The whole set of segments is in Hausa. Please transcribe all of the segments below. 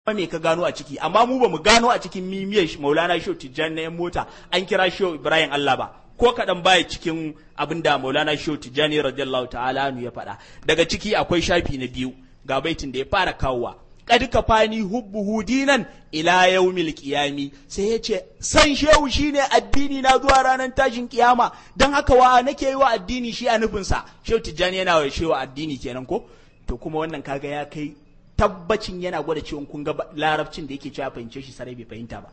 me ka gano a ciki amma mu ba mu gano a cikin mimiyar maulana shehu tijjani na yan mota an kira shehu ibrahim allah ba ko kaɗan baya cikin abin da maulana shehu tijjani radiyallahu ta'ala anu ya faɗa daga ciki akwai shafi na biyu ga baitin da ya fara kawowa kad kafani hubbuhu dinan ila yaumil qiyami sai ya ce san shehu shine addini na zuwa ranar tashin kiyama dan haka wa nake yi wa addini shi a nufin sa shehu tijjani yana wa shehu addini kenan ko to kuma wannan kaga ya kai tabbacin yana gwada cewa kun ga larabcin da yake cewa fahimce shi sarai bai fahimta ba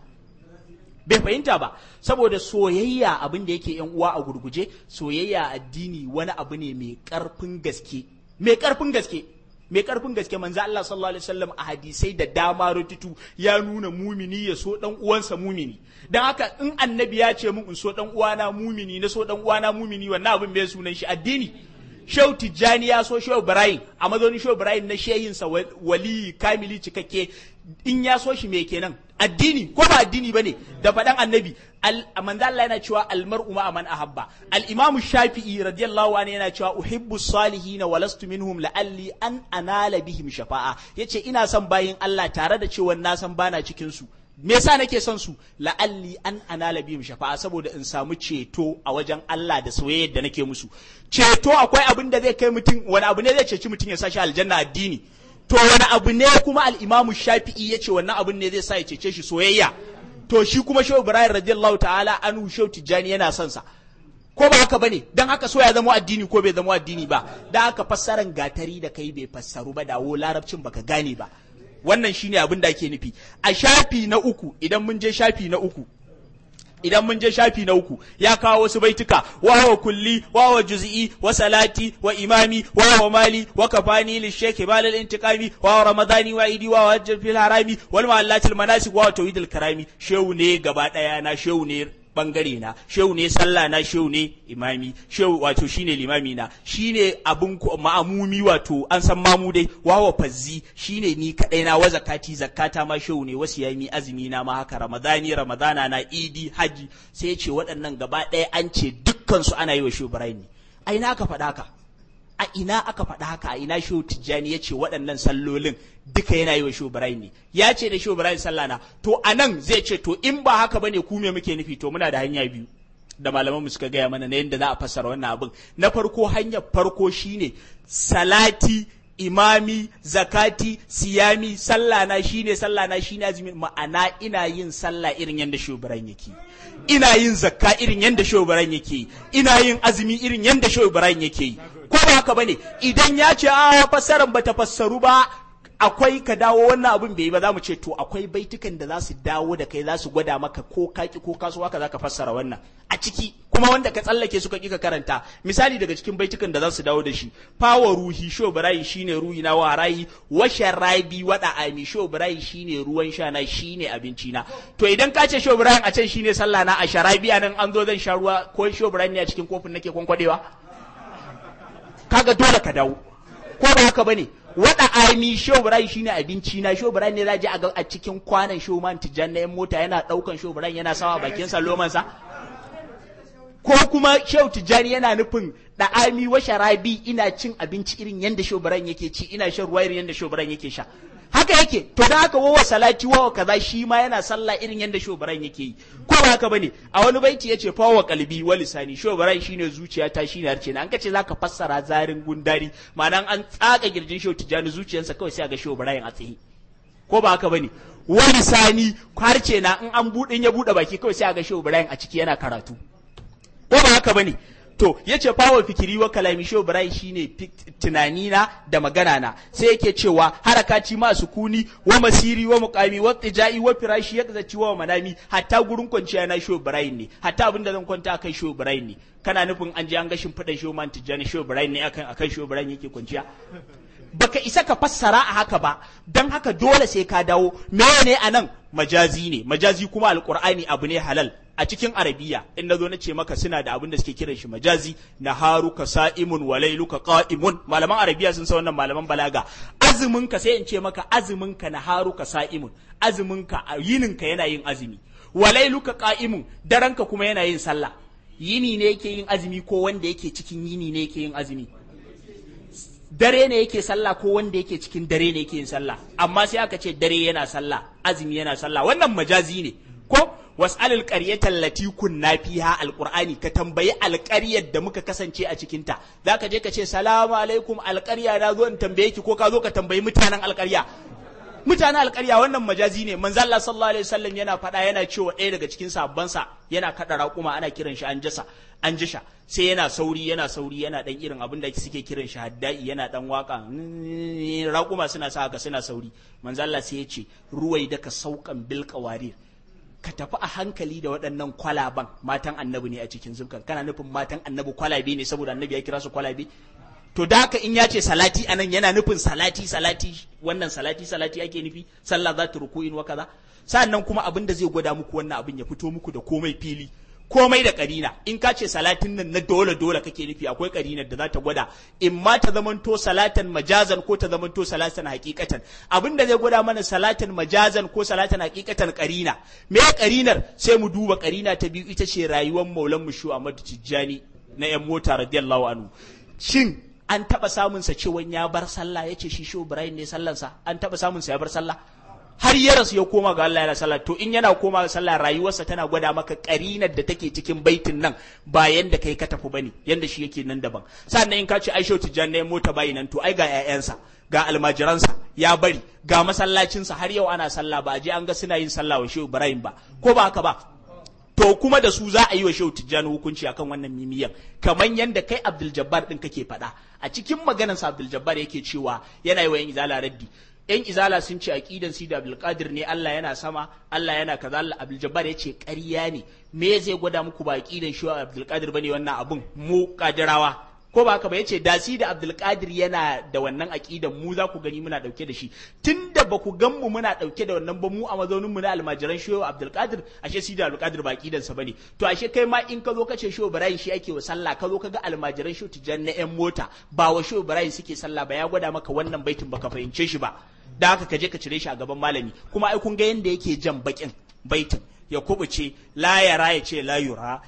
bai fahimta ba saboda soyayya abin da yake yan uwa a gurguje soyayya addini wani abu ne mai karfin gaske mai karfin gaske mai karfin gaske manzo Allah sallallahu alaihi wasallam a hadisai da dama rututu ya nuna mumini ya so dan uwansa mumini dan haka in annabi ya ce mun in so dan uwana mumini na so dan uwana mumini wannan abin bai sunan shi addini Shehu Tijjani ya so Shehu Ibrahim a mazaunin Shehu Ibrahim na shehinsa wali kamili cikakke in ya so shi me kenan addini ko ba addini bane da faɗan annabi manzo Allah yana cewa almar'u ma man ahabba al-imam Shafi'i radiyallahu anhu yana cewa uhibbu salihin wa lastu minhum la'alli an anala bihim shafa'a yace ina son bayin Allah tare da cewa na san bana cikin su me yasa nake son su la'alli an anala bihim shafa'a saboda in samu ceto a wajen Allah da soyayyar da nake musu ceto akwai abin da zai kai mutum wani abu ne zai ceci mutum ya sa shi aljanna addini to wani abu ne kuma al-imamu shafi'i ya ce wannan abin ne zai sa ya cece shi soyayya to shi kuma shehu ibrahim radiyallahu ta'ala anhu shehu tijjani yana son sa ko ba haka bane dan haka so ya zama addini ko bai zama addini ba dan haka fassaran gatari da kai bai fassaru ba dawo larabcin baka gane ba wannan shine abin da ake nufi a shafi na uku idan mun je shafi na uku idan mun je shafi na uku ya kawo wasu baituka wa wa kulli wa wa juz'i wa salati wa imami wa wa mali wa kafani li shaykh balal intiqami wa wa ramadani wa idi wa hajj fil harami wal mahallatil manasik wa tawhidil karami shehu ne gaba daya na shehu ne bangare na shehu ne sallah na shehu ne imami shehu wato shine limami na shine abun ma'amumi wato an san mamu dai wawa fazzi shine ni kadai na wa zakati zakata ma shehu ne wasu yami azumi na ma haka ramadani ramadana na idi haji sai ce waɗannan gaba ɗaya an ce dukkan su ana yi wa shehu ibrahim a ina aka faɗa haka a ina aka faɗa haka a ina shehu tijjani ya ce waɗannan sallolin duka yana yi wa shehu ibrahim ne ya ce da shehu ibrahim sallah na to a nan zai ce to in ba haka bane ku me muke nufi to muna da hanya biyu da malaman mu suka gaya mana na yadda za a fassara wannan abin na farko hanyar farko shine salati imami zakati siyami sallah na shine sallah na shine azumin ma'ana ina yin sallah irin yadda shehu ibrahim yake ina yin zakka irin yadda shehu ibrahim yake ina yin azumi irin yadda shehu ibrahim yake yi ko ba haka bane idan ya ce a fassaran bata fassaru ba akwai ka dawo wannan abin bai yi ba za mu ce to akwai baitukan da za su dawo da kai za su gwada maka ko kaki ko kaso haka za ka fassara wannan a ciki kuma wanda ka tsallake suka ƙi ka karanta misali daga cikin baitukan da za su dawo da shi fawa ruhi sho birayi shine ruhi na warayi wa sharabi wada ami sho birayi shine ruwan sha na shine abinci na to idan ka ce sho birayin a can shine sallah na a sharabi nan an zo zan sha ruwa ko sho birayin ne a cikin kofin nake kwankwadewa kaga dole ka dawo ko ba haka bane wada aimi shobrai shine abinci na shobrai ne zaji a a cikin kwanan shoman tijan na yan mota yana daukan shobrai yana sawa bakin sa loman sa ko kuma shehu tijani yana nufin da ami wa sharabi ina cin abinci irin yanda shobran yake ci ina shan ruwa irin yanda shobran yake sha haka yake to da haka wawa salati wawa kaza shi ma yana sallah irin yanda shobran yake yi ko ba haka bane a wani baiti yace fa wa qalbi wa lisani shobran shine zuciyata shine harce na an kace zaka fassara zarin gundari ma'anan an tsaka girjin shehu tijani zuciyarsa kawai sai ga shobran a tsaye ko ba haka bane wa lisani harce na in an budin ya bude baki kawai sai ga shobran a ciki yana karatu ko ba haka bane to yace fawa fikiri wa kalami sho birai shine tunani na da magana na sai yake cewa harakati ma sukuni wa masiri wa muqami wa tijai wa firashi ya zaci wa manami hatta gurin kwanciya na sho birai ne hatta abin da zan kwanta kai sho birai ne kana nufin an je an ga shimfiɗan sho man tijani sho birai ne akan akan sho birai yake kwanciya baka isa ka fassara a haka ba don haka dole sai ka dawo meye ne anan majazi ne majazi kuma alqur'ani abu ne halal a cikin arabiya in nazo na ce maka suna da abin da suke kiran shi majazi na haruka sa'imun wa lailuka qa'imun malaman arabiya sun san wannan malaman balaga azumin ka sai in ce maka azumin ka na haruka sa'imun azumin ka yinin ka yana yin azumi wa lailuka qa'imun daren ka kuma yana yin sallah yini ne yake yin azumi ko wanda yake cikin yini ne yake yin azumi dare ne yake sallah ko wanda yake cikin dare ne yake yin sallah amma sai aka ce dare yana sallah azumi yana sallah wannan majazi ne ko was'alil qaryatan lati kunna fiha alqur'ani ka tambayi alƙaryar da muka kasance a cikin ta zaka je ka ce salamu alaikum alƙarya na zo in tambaye ki ko ka zo ka tambayi mutanen alƙarya mutanen alƙarya wannan majazi ne manzo Allah sallallahu alaihi wasallam yana faɗa yana cewa ɗaya daga cikin sabbansa yana kada raƙuma ana kiran shi an jasa an jisha sai yana sauri yana sauri yana dan irin abin da suke kiran shi haddai yana dan waka raƙuma suna sa haka suna sauri manzo Allah sai ya ce ruwai daka saukan bil qawarir ka tafi a hankali da waɗannan kwalaban matan annabi ne a cikin zubkan kana nufin matan annabi kwalabe ne saboda annabi ya kira su kwalabe to da haka in ya ce salati anan yana nufin salati salati wannan salati salati ake nufi sallah za ta ruku'in wa kaza sannan kuma abin da zai gwada muku wannan abin ya fito muku da komai fili komai da karina in ka ce salatin nan na dole dole kake nufi akwai karinar da za ta gwada in ma ta zamanto salatan majazan ko ta zamanto salatan hakikatan abin da zai gwada mana salatan majazan ko salatan hakikatan karina me karinar sai mu duba karina ta biyu ita ce rayuwar maulan mu shu Ahmad Tijjani na yan mota radiyallahu anhu shin an taba samun sa cewa ya bar sallah yace shi shu Ibrahim ne sallansa an taba samun sa ya bar sallah har ya rasu ya koma ga Allah yana sallah to in yana koma ga sallah rayuwarsa tana gwada maka karinar da take cikin baitin nan ba yanda kai ka tafi bane yanda shi yake nan daban sannan in ka ce Aisha Tijjan ne mota bayi nan to ai ga ƴaƴansa ga almajiransa ya bari ga masallacinsa har yau ana sallah ba a je an ga suna yin sallah wa Shehu Ibrahim ba ko ba haka ba to kuma da su za a yi wa Shehu Tijjani hukunci akan wannan mimiyan kamar yanda kai Abdul Jabbar din kake faɗa a cikin maganarsa Abdul Jabbar yake cewa yana yi wa yan izala raddi yan izala sun ce aqidan sida abdulkadir ne Allah yana sama Allah yana kaza Allah abdul jabbar ya ce ƙarya ne me zai gwada muku ba aqidan shi abdulkadir bane wannan abun mu kadirawa ko ba haka ba yace da sida abdulkadir yana da wannan aqidan mu za ku gani muna dauke da shi tunda ba ku gan mu muna dauke da wannan ba mu a mazaunin mu na almajiran shi abdulkadir ashe sida abdulkadir ba aqidan sa bane to ashe kai ma in ka zo ka ce shi ibrahim shi ake wa sallah ka zo ka ga almajiran shi tijan na yan mota ba wa shi ibrahim suke sallah ba ya gwada maka wannan baitin baka fahimce shi ba da haka ka je ka cire shi a gaban malami kuma ai kun ga yanda yake jan bakin baitin ya kubuce layara ya ce layura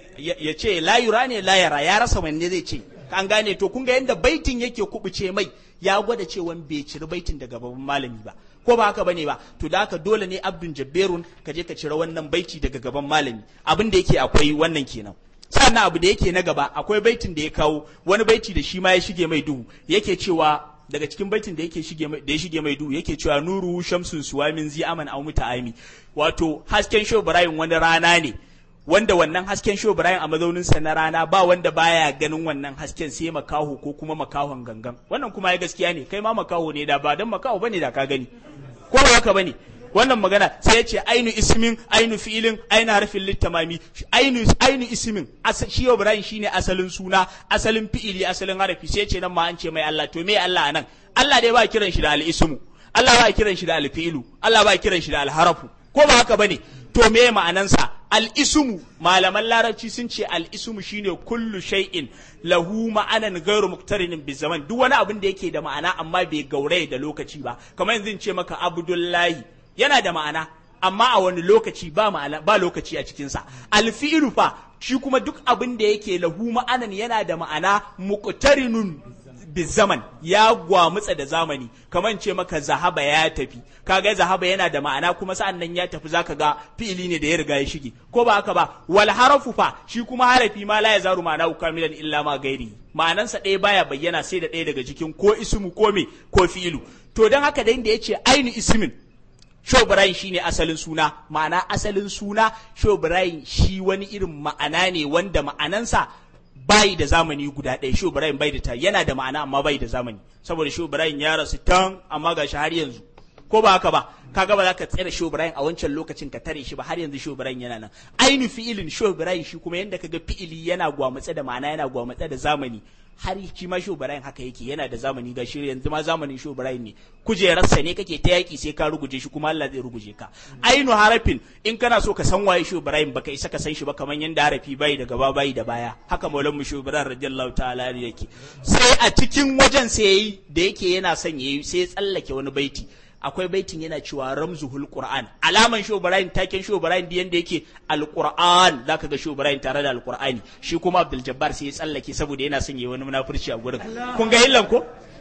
ya ce layura ne layara ya rasa wanne zai ce an gane to kun ga yanda baitin yake kubuce mai ya gwada cewa bai ciri baitin daga gaban malami ba ko ba haka bane ba to da haka dole ne abdun jabberun ka je ka cire wannan baiti daga gaban malami abin da yake akwai wannan kenan sannan abu da yake na gaba akwai baitin da ya kawo wani baiti da shi ma ya shige mai duhu yake cewa daga cikin baitin da yake shige da ya shige mai duhu yake cewa nuru shamsun suwamin zi aman aw muta'ami wato hasken sho Ibrahim wani rana ne wanda wannan hasken sho Ibrahim a mazaunin sa na rana ba wanda baya ganin wannan hasken sai makaho ko kuma makahon gangan wannan kuma ya gaskiya ne kai ma makaho ne da ba dan makaho bane da ka gani ko ba haka bane wannan magana sai ya ce ainu ismin ainu fi'ilin ainu harfin littamami ainu ainu ismin shi Ibrahim shine asalin suna asalin fi'ili asalin harafi sai ya ce nan ma an ce mai Allah to me Allah anan Allah dai ba kiran shi da al-ismu Allah ba kiran shi da al-fi'ilu Allah ba kiran shi da al-harafu ko ba haka bane to me ma'anansa al-ismu malaman larabci sun ce al-ismu shine kullu shay'in lahu ma'anan ghairu muqtarinin bi zaman duk wani abin da yake da ma'ana amma bai gauraye da lokaci ba kamar yanzu in ce maka abdullahi yana da ma'ana amma a wani lokaci ba ma'ana ba lokaci a cikinsa alfi'ilu fa shi kuma duk abin da yake lahu ma'anan yana da ma'ana muqtarinun bizaman ya gwamutsa da zamani kamar ce maka zahaba ya tafi kaga zahaba yana da ma'ana kuma sa'an nan ya tafi zaka ga fi'ili ne da ya riga ya shige ko ba haka ba wal harafu fa shi kuma harafi ma la yazaru ma'ana kamilan illa ma gairi ma'anansa ɗaya baya bayyana sai da ɗaya daga cikin ko ismu ko me ko fi'ilu to dan haka da inda yace ainu ismin Shobrayin shi ne asalin suna, ma'ana asalin suna Shobrayin shi wani irin ma'ana ne wanda ma'anansa bayi da zamani guda ɗaya Shobrayin bai da ta yana da ma'ana amma bai da zamani saboda Shobrayin ya rasu tan amma ga shi har yanzu ko ba haka ba kaga ba za ka tsere Shobrayin a wancan lokacin ka tare shi ba har yanzu Shobrayin yana nan ainu fi'ilin Shobrayin shi kuma yanda kaga fi'ili yana gwamutse da ma'ana yana gwamutse da zamani har shi ma Shobrayin haka yake yana da zamani ga shi yanzu ma zamanin Shobrayin ne kujerarsa ne kake ta yaki sai ka ruguje shi kuma Allah zai ruguje ka ainu harafin in kana so ka san waye Shobrayin baka isa ka san shi ba kamar yanda harafi bai da gaba bai da baya haka maulan mu Shobrayin radiyallahu ta'ala yake sai a cikin wajen sai yayi da yake yana son yayi sai ya tsallake wani baiti akwai baitin yana cewa ramzuhul qur'an alaman sho ibrahim taken sho ibrahim da yanda yake alqur'an zaka ga sho ibrahim tare da alqur'ani shi kuma abdul jabbar sai ya tsallake saboda yana son yayi wani munafurci a gurin kun ga illan ko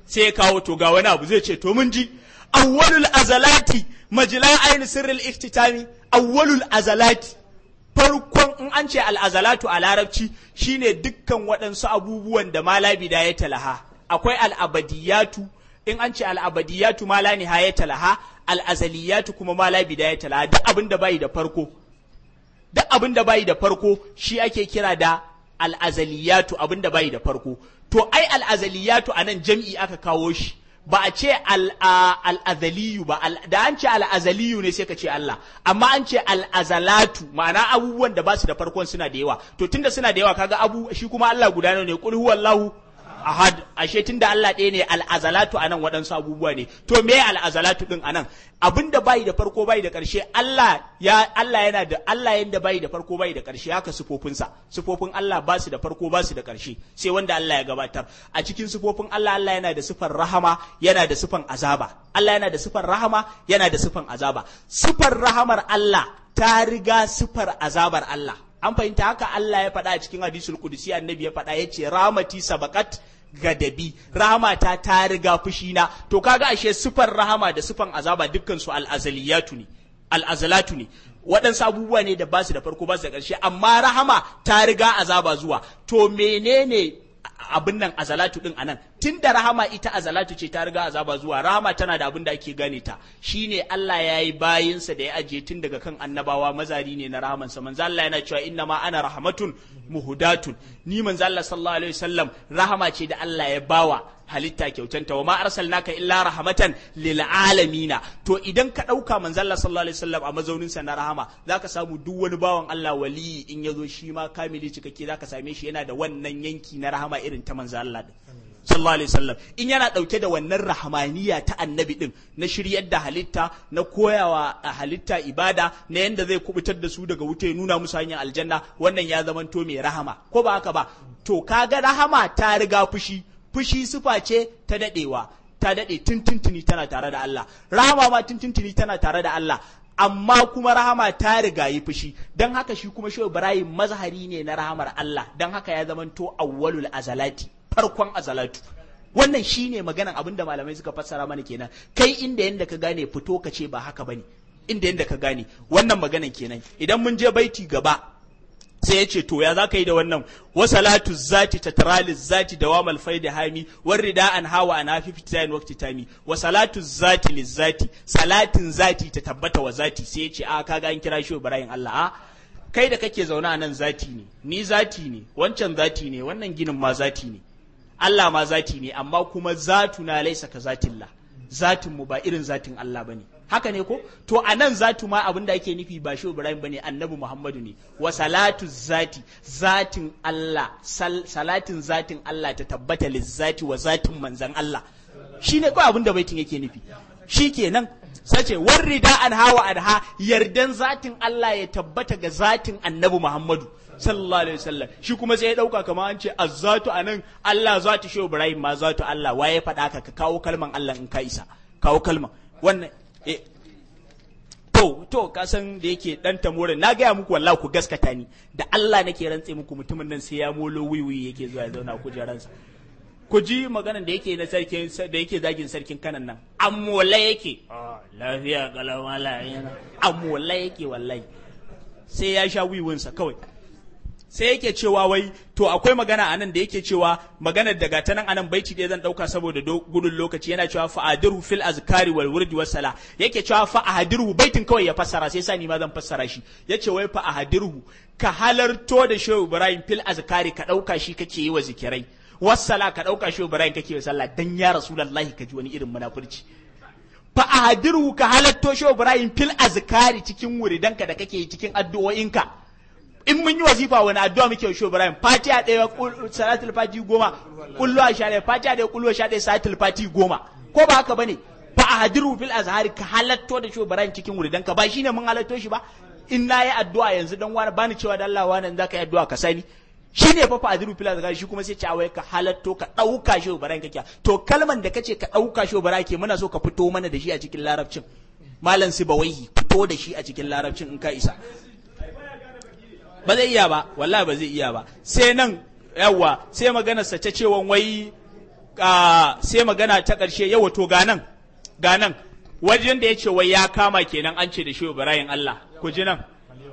sai ya kawo to ga wani abu zai ce to mun ji awwalul azalati majla ayin sirril iftitami awwalul azalati farkon in an ce al'azalatu a larabci shine dukkan waɗansu abubuwan da ma la bidaya talaha akwai al'abadiyatu in an ce al'abadiyatu ma la nihaya talaha al'azaliyatu kuma ma la bidaya talaha duk abin da bai da farko duk abin da bai da farko shi ake kira da al'azaliyatu abin da bai da farko to ai al'azaliyatu a nan jam'i aka kawo shi ba a ce al'azaliyu ba da an ce al'azaliyu ne sai ka ce Allah amma an ce al'azalatu ma'ana abubuwan da ba su da farkon suna da yawa to tunda suna da yawa kaga abu shi kuma Allah guda ne kul huwallahu ahad ashe tunda Allah ɗaya ne al'azalatu anan waɗansu abubuwa ne to me al'azalatu din anan abinda bai da farko bai da ƙarshe Allah ya Allah yana da Allah yanda bai da farko bai da ƙarshe haka sifofin sifofin Allah ba su da farko ba su da ƙarshe sai wanda Allah ya gabatar a cikin sifofin Allah Allah yana da sifar rahama yana da sifan azaba Allah yana da sifar rahama yana da sifan azaba sifar rahamar Allah ta riga sifar azabar Allah an fahimta haka Allah ya faɗa a cikin hadisul kudusi annabi ya faɗa ya ce rahmati sabakat gadabi rahama ta ta riga fushina to kaga ashe sifar rahama da sifan azaba dukkan su al'azaliyatu ne al'azalatu ne waɗansu abubuwa ne da basu da farko basu da ƙarshe amma rahama ta riga azaba zuwa to menene abin nan azalatu din anan tun da rahama ita azalatu ce ta riga azaba zuwa rahama tana da abin da ake gane ta shine Allah ya yi bayinsa da ya ajiye tun daga kan annabawa mazari ne na rahamansa manzo Allah yana cewa inna ma ana rahmatun muhudatun ni manzo Allah sallallahu alaihi wasallam rahama ce da Allah ya bawa halitta kyautanta wa ma arsalnaka illa rahmatan lil alamina to idan ka dauka manzo Allah sallallahu alaihi wasallam a mazaunin sa na rahama zaka samu duk wani bawan Allah wali in yazo shi ma kamili cikakke zaka same shi yana da wannan yanki na rahama irin ta manzo Allah din sallallahu alaihi wasallam in yana dauke da wannan rahmaniya ta annabi din na shiryar da halitta na koyawa a halitta ibada na yanda zai kubutar da su daga wuta ya nuna musu hanyar aljanna wannan ya zamanto mai rahama ko ba haka ba to kaga rahama ta riga fushi fushi sufa ce ta dadewa ta dade tuntuntuni tana tare da Allah rahama ma tuntuntuni tana tare da Allah amma kuma rahama ta riga yi fushi don haka shi kuma shehu ibrahim mazhari ne na rahamar Allah don haka ya zamanto awwalul azalati farkon azalatu wannan shine maganan abin da malamai suka fassara mana kenan kai inda yanda ka gane fito ka ce ba haka bane inda yanda ka gane wannan maganan kenan idan mun je baiti gaba sai ya ce to ya za ka yi da wannan wasalatu zati tatrali zati dawamal faida hami war rida an hawa an hafi fitayin waqti tami wasalatu zati lizati salatin zati ta tabbata wa zati sai ya ce a kaga an kira shi Ibrahim Allah a kai da kake zaune a nan zati ne ni zati ne wancan zati ne wannan ginin ma zati ne Allah ma zati ne amma kuma zatuna laisa ka zatillah zatin mu ba irin zatin Allah bane haka ne ko to a nan zatu ma abin da ake nufi ba shi Ibrahim bane annabi Muhammadu ne wa salatu zati zatin Allah sal, salatin zatin Allah ta tabbata lizzati wa zatin manzan Allah shine kawai abin da baitin yake nufi shikenan sace warrida an hawa anha yardan zatin Allah ya tabbata ga zatin annabi Muhammadu sallallahu alaihi wasallam shi kuma sai ya dauka kamar an ce azzatu anan Allah zatu shi Ibrahim ma zatu Allah waye faɗa ka ka kawo kalman Allah in ka isa kawo kalman wannan eh to to ka san da yake dan tamorin na gaya muku wallahi ku gaskata ni da Allah nake rantse muku mutumin nan sai ya molo wiwi yake zuwa ya zauna kujeransa ku ji maganan da yake na sarkin da yake zagin sarkin kanan nan amola yake lafiya galamala yana amola yake wallahi sai ya sha wiwinsa kawai sai yake cewa wai to akwai magana anan da yake cewa maganar daga ta nan anan baiti ɗaya zan ɗauka saboda gudun lokaci yana cewa fa'adiru fil azkari wal wurdi was sala yake cewa fa'adiru baitin kawai ya fassara sai sani ma zan fassara shi yace wai fa'adiru ka halarto da shehu ibrahim fil azkari ka ɗauka shi kake yi wa zikirai wassala ka ɗauka shehu ibrahim kake wa sallah dan ya rasulullahi ka ji wani irin munafurci fa'adiru ka halarto shehu ibrahim fil azkari cikin wuridanka da kake yi cikin addu'o'inka in mun yi wazifa wani addu'a muke wa Ibrahim fatiha ɗaya salatul fati goma kullu a sha ɗaya fatiha ɗaya kullu a sha ɗaya salatul fati goma ko ba haka bane fa a hadiru fil azhari ka halatto da Ibrahim cikin wuri dan ka ba shine mun halatto shi ba in na yi addu'a yanzu dan wani bani cewa da Allah wani zaka yi addu'a ka sani shi ne fa fa'adiru fil azhari shi kuma sai ce awai ka halatto ka ɗauka shi Ibrahim kake to kalman da kace ka ɗauka shi Ibrahim ke muna so ka fito mana da shi a cikin larabcin malam sibawaihi fito da shi a cikin larabcin in ka isa ba zai iya ba wallahi ba zai iya ba sai nan yawa sai maganarsa ta cewa wai sai magana ta ƙarshe yawa to ganan ganan wajen da ya ce wai ya kama kenan an ce da shi Ibrahim Allah ku ji nan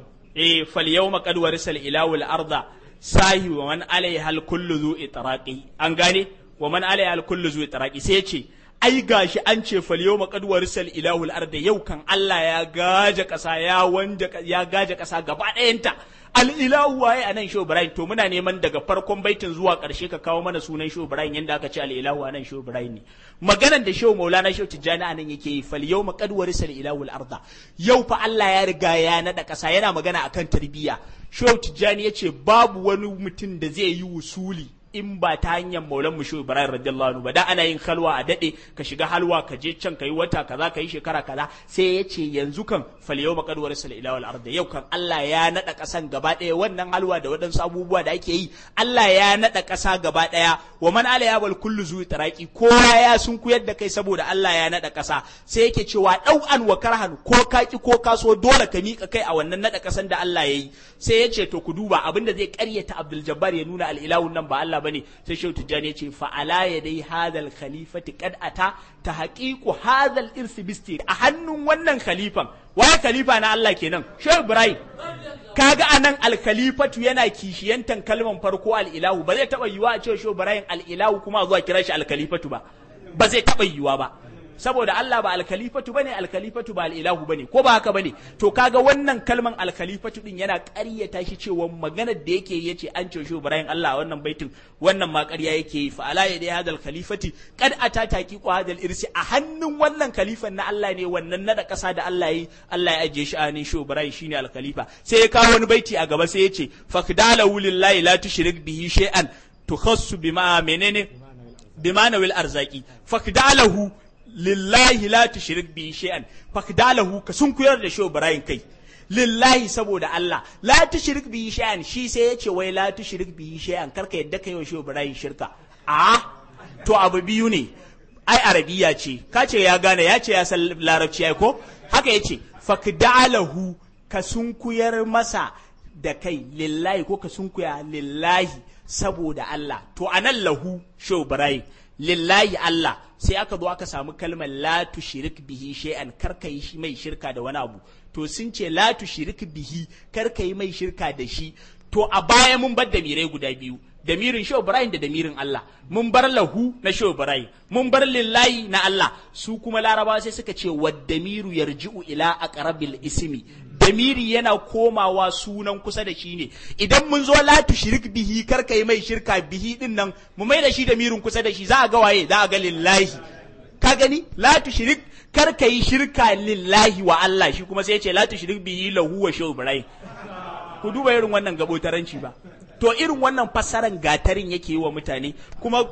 eh fal yawma qad warisal ilahu al arda sahi wa man alaiha al kullu zu itraqi an gane wa man alaiha al kullu zu itraqi sai ya ce ai gashi an ce fal yawma qad warisal ilahu al arda yau kan Allah ya gaje kasa ya wanda ya gaje kasa gaba ɗayanta al'ilahu waye a nan shehu ibrahim to muna neman daga farkon baitin zuwa ƙarshe ka kawo mana sunan shehu ibrahim yadda aka ce al'ilahu a nan shehu ibrahim ne maganan da shehu maulana shehu tijjani a nan yake yi fal yau maƙad warisa al'ilahu al'arda yau fa allah ya riga ya naɗa ƙasa yana magana akan tarbiyya shehu tijjani ya ce babu wani mutum da zai yi wusuli in ba ta hanyar maulan mu shehu ibrahim radiyallahu anhu ba da ana yin halwa a dade ka shiga halwa ka je can ka yi wata kaza ka yi shekara kaza sai ya ce yanzu kan fal yau maqadwar sal ila wal ard yau kan Allah ya nada kasan gaba daya wannan halwa da waɗansu abubuwa da ake yi Allah ya nada kasa gaba daya wa man ala ya bal kullu zu taraki kowa ya sun kuyar da kai saboda Allah ya nada kasa sai yake cewa dau an wa karhan ko kaki ko kaso dole ka mika kai a wannan nada kasan da Allah yayi sai ya ce to ku duba abinda zai karyata Abdul Jabbar ya nuna al ilahun nan ba Allah bane sai shehu tijjani ya ce fa ala yadai hadal khalifati qad ata ta haqiqu hadal irsi bisti a hannun wannan khalifan waye khalifa na Allah kenan shehu ibrahim kaga anan al khalifatu yana kishiyantan kalman farko al ilahu ba zai taba yiwa a ce shehu ibrahim al ilahu kuma zuwa kira shi al khalifatu ba ba zai taba yiwa ba saboda Allah ba alkalifatu bane alkalifatu ba al'ilahu bane ko ba haka bane to kaga wannan kalman alkalifatu din yana ƙaryata shi cewa maganar da yake yace an ce shi Ibrahim Allah wannan baitin wannan ma ƙarya yake yi fa ala yadai hadal khalifati kad ata taqiqu hadal irsi a hannun wannan khalifan na Allah ne wannan nada ƙasa da Allah yi Allah ya ajiye shi a hannun shi Ibrahim shine alkhalifa sai ya kawo wani baiti a gaba sai ya ce fakdalahu lillahi la tushrik bihi shay'an tukhassu bima menene bima nawil arzaki fakdalahu lillahi la tushrik bi shay'an fakdalahu ka sun kuyar da shi Ibrahim kai lillahi saboda Allah la tushrik bi shay'an shi sai yace wai la tushrik bi shay'an karka yadda kai wa shi Ibrahim shirka a to abu biyu ne ai arabiya ce ka ce ya gane ya ce ya san larabci ai ko haka yace fakdalahu ka sun kuyar masa da kai lillahi ko ka sun kuya lillahi saboda Allah to anan lahu shi Ibrahim lillahi Allah sai aka zo aka samu kalmar la tushrik bihi shay'an kar ka yi mai shirka da wani abu to sun ce la tushrik bihi kar ka yi mai shirka da shi to a baya mun bar damirai guda biyu damirin Shehu Ibrahim da damirin Allah mun bar lahu na Shehu Ibrahim mun bar lillahi na Allah su kuma larabawa sai suka ce wad damiru yarji'u ila aqrabil ismi damiri yana komawa sunan kusa da shi ne idan mun zo la tushrik bihi kar kai mai shirka bihi din nan mu mai da shi damirin kusa da shi za a ga waye za a ga lillahi ka gani la tushrik kar kai shirka lillahi wa Allah shi kuma sai ya ce la tushrik bihi lahu wa Shehu Ibrahim ku duba irin wannan gabotaranci ba to irin wannan fassaran gatarin yake yi wa mutane kuma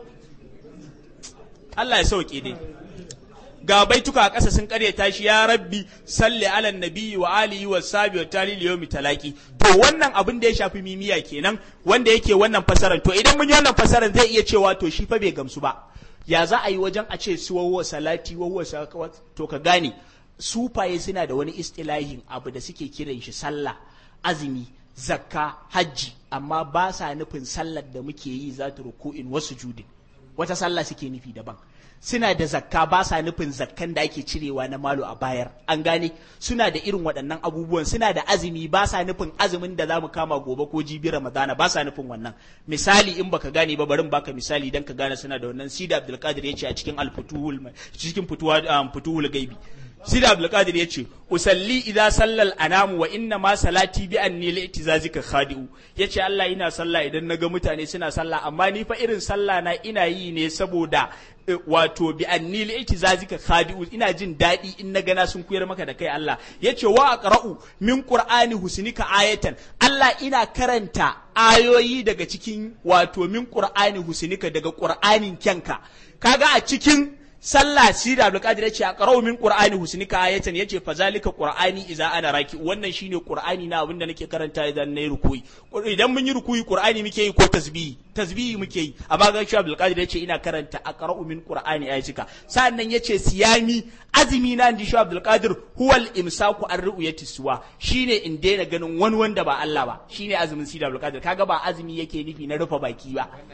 Allah ya sauke dai ga baituka a ƙasa sun karyata shi ya rabbi salli ala nabiyyi wa alihi wa sabi wa talil yawmi talaki to wannan abin da ya shafi mimiya kenan wanda yake wannan fasaran to idan mun yi wannan fasaran zai iya cewa to shi fa bai gamsu ba ya za a yi wajen a ce su wawa salati wawa sakawat to ka gane sufaye suna da wani istilahin abu da suke kiran shi sallah azumi zakka hajji amma ba sa nufin sallar da muke yi za ta ruku'in wasu judin wata sallah suke nufi daban suna da zakka ba sa nufin zakkan da ake cirewa na malo a bayar an gane suna da irin waɗannan abubuwan suna da azumi ba sa nufin azumin da za mu kama gobe ko jibi ramadana ba sa nufin wannan misali in baka gane ba barin baka misali dan ka gane suna da wannan sida abdulkadir ya ce a cikin alfutuhul cikin futuhul gaibi sida abdulkadir ya ce usalli idza sallal anamu wa inna ma salati bi anni li itizazika khadi'u yace Allah ina sallah idan naga mutane suna sallah amma ni fa irin sallah na ina yi ne saboda wato bi anni li itizazika khadi'u ina jin daɗi in na gana sun kuyar maka da kai Allah yace wa aqra'u min qur'ani husnika ayatan Allah ina karanta ayoyi daga cikin wato min qur'ani husnika daga qur'anin kyanka kaga a cikin sallah shi da Abdulkadir ya ce a qara'u min qur'ani husnika ayatan yace fa zalika qur'ani idza ana raki wannan shine qur'ani na abinda nake karanta idan nayi rukuyi idan mun yi rukuyi qur'ani muke yi ko tasbihi tasbihi muke yi amma ga shi Abdulkadir ya ce ina karanta a qara'u min qur'ani ayatika sannan yace siyami azumi na inji shi Abdulkadir huwal imsaku an ru'yati suwa shine in daina ganin wani wanda ba Allah ba shine azumin shi da Abdulkadir kaga ba azumi yake nufi na rufe baki ba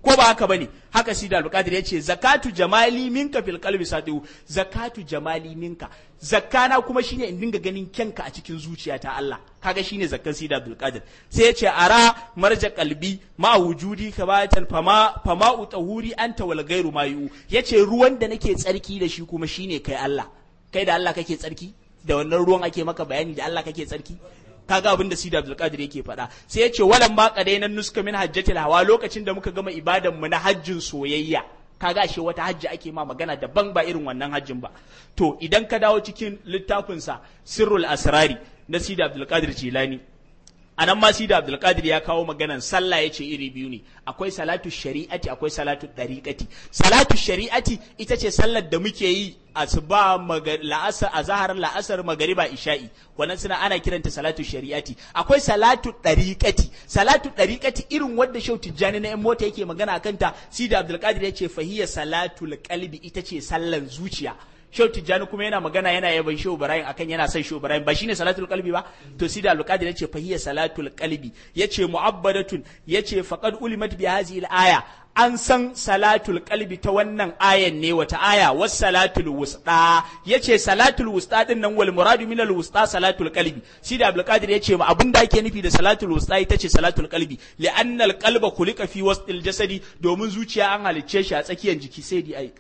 ko ba haka bane haka sida al-qadir yace zakatu jamali minka fil qalbi sadiu zakatu jamali minka zakkana kuma shine in dinga ganin kyanka a cikin zuciyata Allah kaga shine zakkan sida abdul qadir sai yace ara marja qalbi ma wujudi kabatan fama fama utahuri anta wal ghairu mayu yace ruwan da nake tsarki da shi kuma shine kai Allah kai da Allah kake tsarki da wannan ruwan ake maka bayani da Allah kake tsarki kaga abin da Sidi Abdul Qadir yake faɗa sai ya ce walan ma qadainan nuska min hajjatil hawa lokacin da muka gama ibadan mu na hajjin soyayya kaga ashe wata hajji ake ma magana daban ba irin wannan hajjin ba to idan ka dawo cikin littafin sa Sirrul Asrari na Sidi Abdul Qadir Jilani anan ma Sidi Abdul Qadir ya kawo maganan sallah yace iri biyu ne akwai salatu shari'ati akwai salatu dariqati salatu shari'ati ita ce sallar da muke yi asuba la'asar azhar la'asar magariba isha'i wannan suna ana kiranta salatu shari'ati akwai salatu dariqati salatu dariqati irin wadda Shehu Tijjani na yan mota yake magana akan ta Sidi Abdul Qadir yace fahiya salatul qalbi ita ce sallan zuciya Shehu Tijjani kuma yana magana yana yaban Shehu Ibrahim akan yana son Shehu Ibrahim ba shine salatul qalbi ba to Sidi Abdul Qadir yace fahiya salatul qalbi yace mu'abbadatun yace faqad ulimat bi hadhihi al-aya an san salatul qalbi ta wannan ayan ne wata aya was salatul wusta yace salatul wusta din nan wal muradu min al wusta salatul qalbi Sidi Abdul Qadir yace ma abinda ake nufi da salatul wusta ita ce salatul qalbi li anna al qalba khuliqa fi wastil jasadi domin zuciya an halicce shi a tsakiyar jiki sai di ai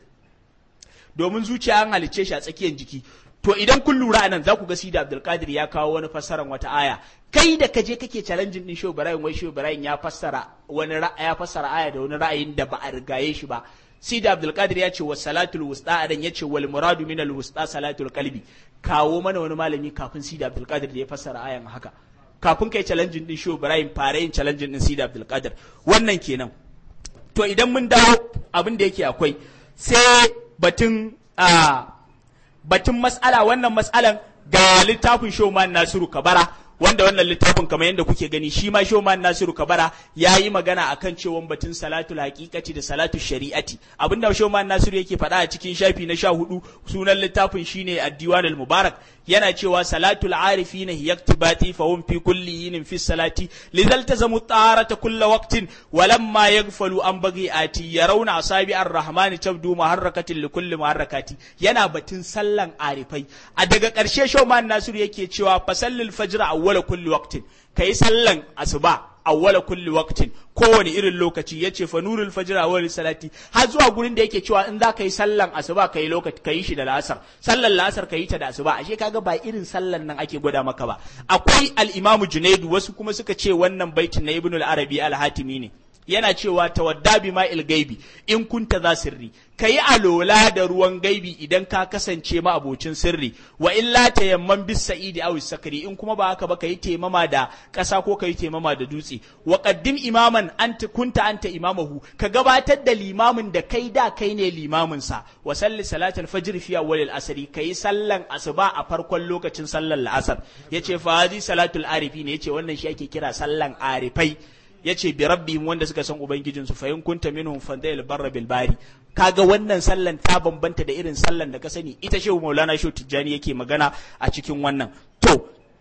domin zuciya an halicce shi a tsakiyar jiki to idan kun lura anan za ku ga Sidi Abdul Qadir ya kawo wani fassaran wata aya kai da kaje kake challenging din Shehu Ibrahim wai Shehu Ibrahim ya fassara wani ya fassara aya da wani ra'ayin da ba a rigaye shi ba Sidi Abdul Qadir ya ce wa salatul wusta adan ya ce wal muradu min al wusta salatul qalbi kawo mana wani malami kafin Sidi Abdul Qadir da ya fassara ayan haka kafin kai challenging din Shehu Ibrahim fara yin challenging din Sidi Abdul Qadir wannan kenan to idan mun dawo abin da yake akwai sai batun a batun mas'ala wannan mas'alan ga littafin Shoman Nasiru Kabara wanda wannan littafin kamar yadda kuke gani shi ma Shoman Nasiru Kabara ya yi magana akan cewa batun salatul haqiqati da salatul shari'ati abinda Shoman Nasiru yake faɗa a cikin shafi na sha hudu sunan littafin shine ad-diwan al-mubarak yana cewa salatul arifina hiya iktibati fa hum fi kulli yinin fi salati lidhal tazamu tarata kulla waqtin walamma yaghfalu an bagiati yarawna asabi ar-rahmani tabdu muharrakatin li kulli muharrakati yana batun sallan arifai a daga ƙarshe Shoman Nasiru yake cewa fasallil fajr awwala kulli waqtin kai sallan asuba awwala kulli waqtin kowane irin lokaci yace fa nurul fajr awwal salati har zuwa gurin da yake cewa in za ka yi sallan asuba kai lokaci kai shi da la'asar sallan la'asar kai ta da asuba ashe kaga ba irin sallan nan ake gwada maka ba akwai al-imam junaidu wasu kuma suka ce wannan baitin na ibn al-arabi al-hatimi ne yana cewa tawadda bi ma'il gaibi in kunta za sirri kayi alola da ruwan gaibi idan ka kasance ma abocin sirri wa illa tayamman bis sa'idi aw sakari in kuma ba haka ba kayi temama da ƙasa ko kayi temama da dutse wa qaddim imaman anta kunta anta imamahu ka gabatar da limamin da kai da kai ne limamin sa wa salli salatul fajr fi awwalil asri kayi sallan asuba a farkon lokacin sallar la'asar yace fa hadi salatul arifi ne yace wannan shi ake kira sallan arifai yace bi rabbihim wanda suka san ubangijin su fa in kunta minhum fandayil barra bil bari kaga wannan sallan ta bambanta da irin sallan da ka sani ita shehu maulana shehu tijjani yake magana a cikin wannan to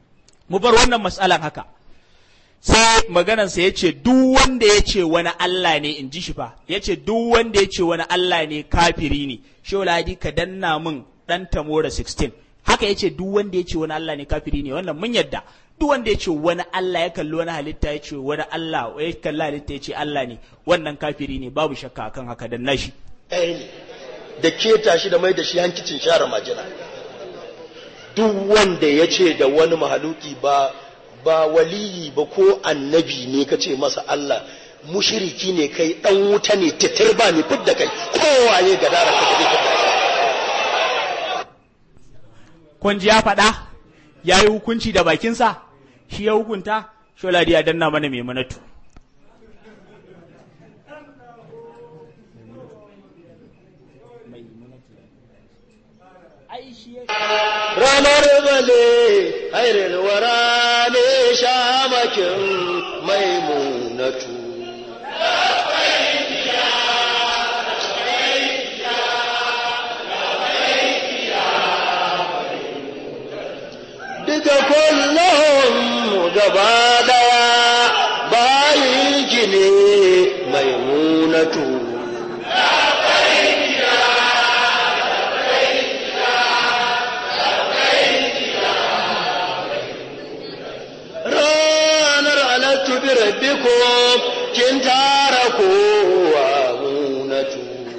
mu bar wannan matsalan haka sai maganansa ya ce duk wanda ya ce wani Allah ne in ji shi fa ya ce duk wanda ya ce wani Allah ne kafiri ne shehu ladi ka danna min dan tamora 16 haka ya ce duk wanda ya ce wani Allah ne kafiri ne wannan mun yadda duk wanda ya ce wani Allah ya kalli wani halitta ya ce wani Allah ya kalli halitta ya ce Allah ne wannan kafiri ne babu shakka akan haka dan nashi ɗaya ne da keta shi da mai da shi hankicin share majina duk wanda ya ce da wani mahaluki ba ba waliyi ba ko annabi ne ka ce masa Allah mushiriki ne kai dan wuta ne titir ba ni fidda kai kowaye ga dara ka gabe fidda kun ji ya faɗa ya yi hukunci da bakinsa shi ya hukunta sholadi ya danna mana mai manatu ranar bale hairin wara ne shamakin maimunatu duka kullum gaba daya bayin ki ne maimuna maimunatu ranar alattu bi rabbikum kin tara kowa munatu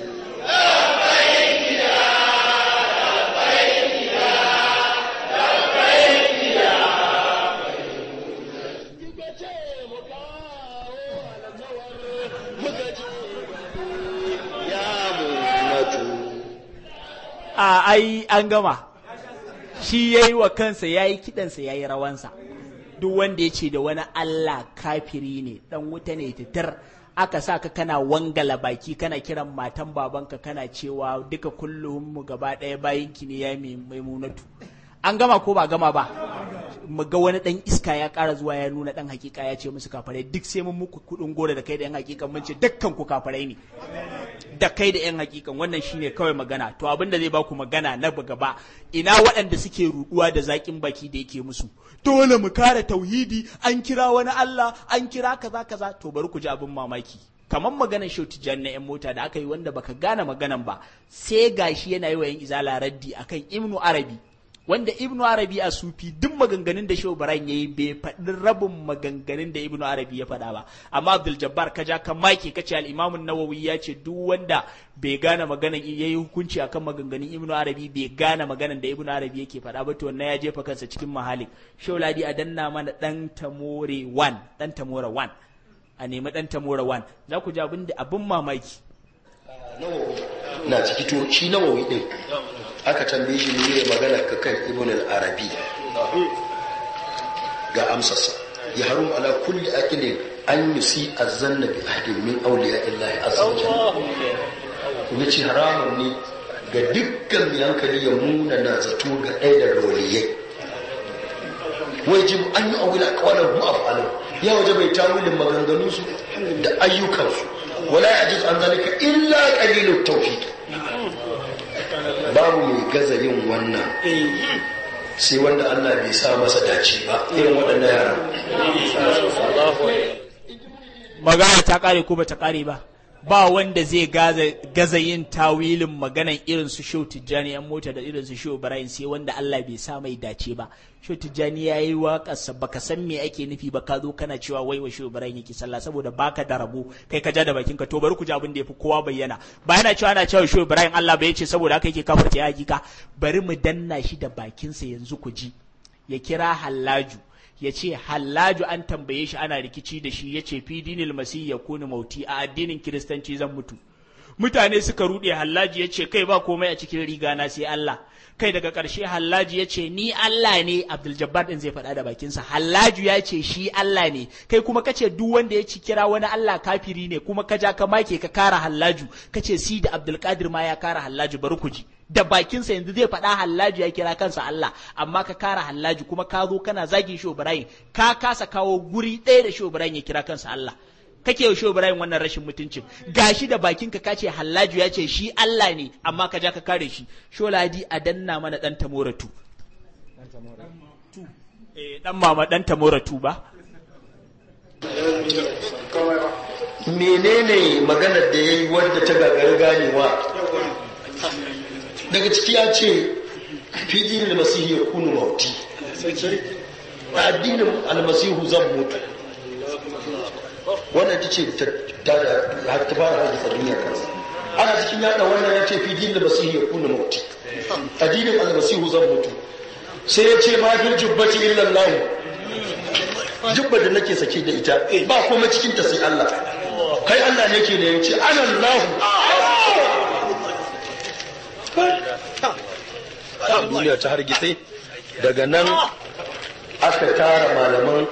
ya munatu a ai an gama shi ya yi wa kansa ya yi kiɗansa ya yi rawansa duk wanda ya ce da wani Allah kafiri ne dan wuta ne titir aka sa ka kana wangala baki kana kiran matan babanka kana cewa duka kullum mu gaba ɗaya bayanki ne ya mai maimunatu an gama ko ba gama ba mu ga wani dan iska ya ƙara zuwa ya nuna dan hakika ya ce musu kafarai duk sai mun muku kuɗin gora da kai da yan hakikan mun ce dukkan ku kafarai ne da kai da 'yan hakikan wannan shine kawai magana to abin da zai ba ku magana na gaba ina waɗanda suke ruɗuwa da zaƙin baki da yake musu dole mu kare tauhidi an kira wani Allah an kira kaza kaza to bari ku ji abin mamaki kamar maganar shau tijjani na 'yan mota da aka yi wanda baka gane maganan ba sai gashi yana yi wa 'yan izala raddi akan ibnu arabi wanda ibnu arabi a sufi duk maganganun da shehu baran yayi bai faɗi rabin maganganun da ibnu arabi ya faɗa ba amma abdul jabbar ka ja kan maki ka ce al-imam nawawi ya ce duk wanda bai gane maganan yayi hukunci akan maganganun ibnu arabi bai gane maganan da ibnu arabi yake faɗa ba to wannan ya jefa kansa cikin mahalik shehu ladi a danna mana dan tamore 1 dan tamore 1 a nemi dan tamore 1 za ku ji abin da abin mamaki nawawi na ciki to shi nawawi din aka tambaye shi ne magana ka kan ibn al-arabi ga amsarsa ya harum ala kulli aqilin an yusi azanna bi ahdin min awliya illahi azza wa jalla kuma ce haramun ne ga dukkan mai hankali ya muna na zato ga ɗaya da roliyai wajib an yi awila kawalar mu afalan ya waje bai tawilin maganganunsu da ayyukansu wala yajiz an zalika illa qalilut tawfiq babu mai gaza yin wannan sai wanda Allah bai sa masa dace ba irin waɗannan yaran magana ta kare ko ba ta kare ba ba wanda zai gaza yin tawilin maganan irin su Shehu Tijjani yan mota da irin su Shehu Ibrahim sai wanda Allah bai sa mai dace ba Shehu Tijjani ya yi waƙarsa baka san me ake nufi ba ka zo kana cewa wai wa Shehu Ibrahim yake sallah saboda baka da rabo kai ka ja da bakin ka to bari ku ji abin da yafi kowa bayyana ba yana cewa ana cewa Shehu Ibrahim Allah bai ce saboda haka yake kafirta ya hakika bari mu danna shi da bakinsa yanzu ku ji ya kira Hallaju ya ce hallaju an tambaye shi ana rikici da shi ya ce fi dinil masih ya kuni mauti a addinin kiristanci zan mutu mutane suka ruɗe hallaji ya ce kai ba komai a cikin riga na sai Allah kai daga ƙarshe hallaji ya ce ni Allah ne Abdul Jabbar din zai faɗa da bakinsa hallaju ya ce shi Allah ne kai kuma kace duk wanda ya ci kira wani Allah kafiri ne kuma ka ja ka make ka kara hallaju kace si da Abdul Qadir ma ya kara hallaju bari ku ji da bakinsa yanzu zai faɗa hallaju ya kira kansa Allah amma ka kara hallaju kuma ka zo kana zagin shi Ibrahim ka kasa kawo guri ɗaya da shi Ibrahim ya kira kansa Allah kake yaushe Ibrahim wannan rashin mutuncin gashi da bakinka ka ce hallaju ya ce shi Allah ne amma ka ja ka kare shi sholadi a danna mana dan tamoratu eh dan mama dan tamoratu ba menene maganar da yayi wadda ta gagari ganewa daga ciki ya ce fi dinin masihi ya kunu mauti a addinin almasihu zan mutu wannan ta ce ta fara hadisa duniyar kansa ana cikin yada wannan ya ce fi dinin masihi ya kunu mauti addinin almasihu zan mutu sai ya ce ma fil jubbati illa Allah jubbar da nake sake da ita ba komai cikin ta sai Allah kai Allah ne ke da yace ana Allah duniya ta hargitse daga nan aka tara malaman